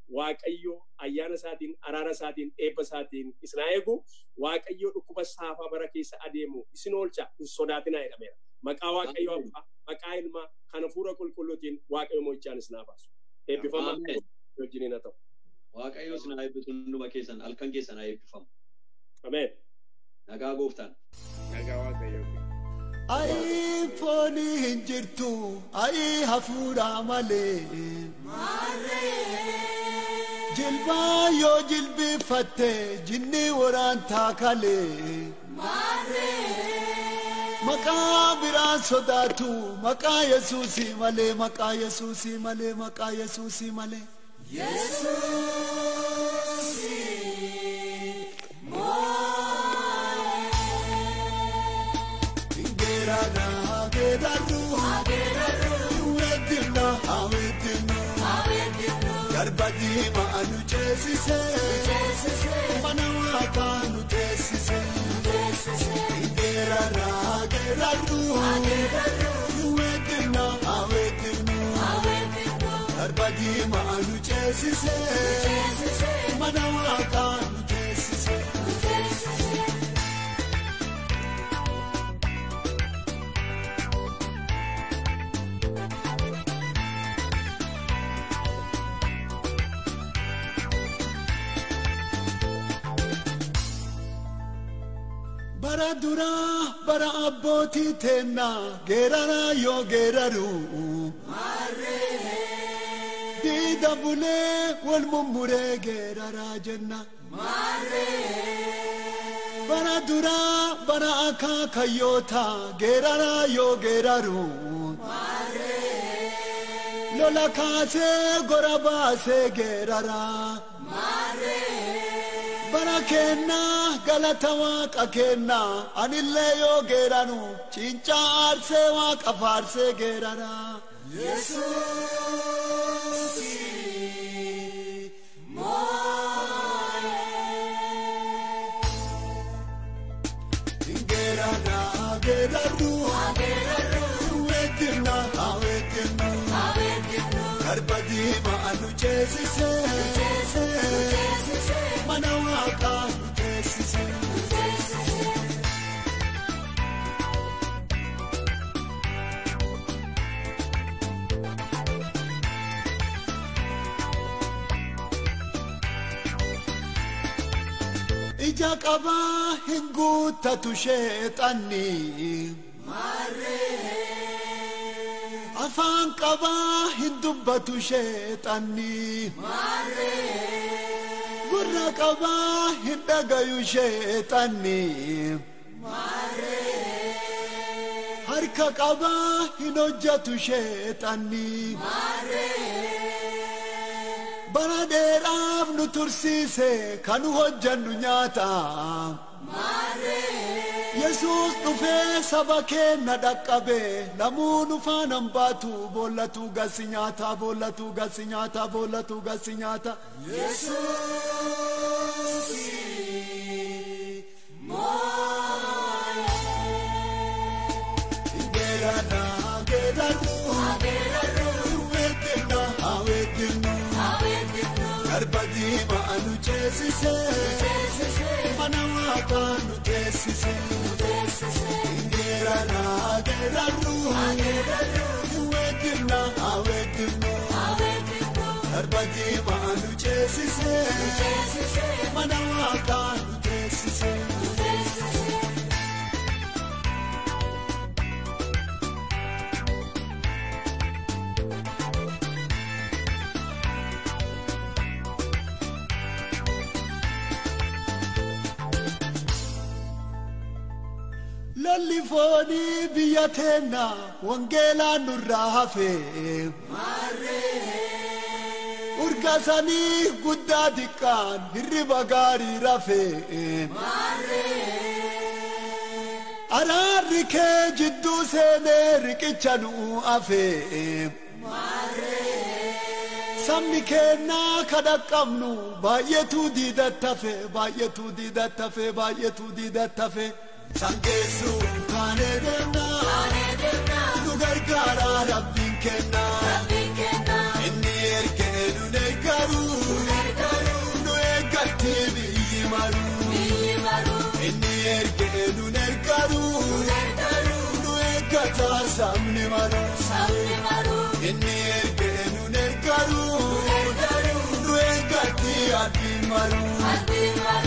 A: Waaqayyo ayyaana isaatiin, araara isaatiin, eebba isaatiin isin haa eegu. Waaqayyo dhukkuba saafaa bara keessa adeemu isin oolcha hin sodaatinaa jedhameera. Maqaa Waaqayyo Abbaa, maqaa Ilmaa, kan hafuura qulqulluutiin Waaqayyo mo'ichaan isin haa baasu. Eebbifamaa wajjiniin haa ta'u.
C: Waaqayyo isin haa eebbisu hunduma keessan halkan keessan haa eebbifamu.
A: Ameen.
C: Nagaa gooftaan.
B: Nagaa waaqayyoo.
D: Ayi fooni hin jirtu, ayi hafuura malee. Jilbaa yoo jilbifatte jinni waraantaa kalee. Maqaa biraan sodaatu maqaa Yesuusii malee maqaa Yesuusii malee maqaa Yesuusii malee. Geerarra geerarru weddinna awweddinnu garba diima anu ceesise mana waaqaa nu teessise. Geerarra geerarru weddinna awweddinnu garba diima anu ceesise mana waaqaa nu teessise. bara duraa bara abbootii teennaa geeraraa yoo geeraru diida bulee wal mummuree geeraraa jenna bara duraa bara akaakayyoota geeraraa yoo geeraru lola kaasee gora baasee geeraraa bara kennaa galata waaqa kennaa anillee yoo geeranu cincaa aarsee waaqa faarsee geerara. Geerara geerarru weddinna awweddinnu garba diima anu ceesise mana waaqaa nu teessise. ija qabaa hin guuttatu sheexanni. afaan qabaa hin dubbatu sheexanni. gurra qabaa hin dhagayu sheexanni. harka qabaa hin hojjatu sheexanni. bara dheeraaf nu tursiise kan hojjannu nyaata. Yesuus dhufee saba keenna dhaqqabe namuu nu faanaan baatu boollatu gasi nyaata boollatu gasi nyaata boollatu gasi nyaata. Geerarra geerarru weddinna awweddinnu garba diima anu ceesise mana waaqaa nu teessise. Geerarra geerarru weddinna awweddinnu garba diima anu ceesise mana waaqaa nu teessise. lolli foonii biyya teenna wangeelaan nurraa hafe urgaasanii guddaa diqqaan hirriba gaarii rafe araarri kee jidduu seenee riqicha nuu hafe sabni keennaa kadhaqqabnu baay'eetuu diidattafe baay'eetuu diidattafe baay'eetuu diidattafe. Sangeessu kaanee deemnaa nu gargaara rabbiin kennaa inni ergee nu deeggaru ergee nun ergaru nu ergataa sabni maru inni ergee nun ergaru nu ergatti abdiin maru.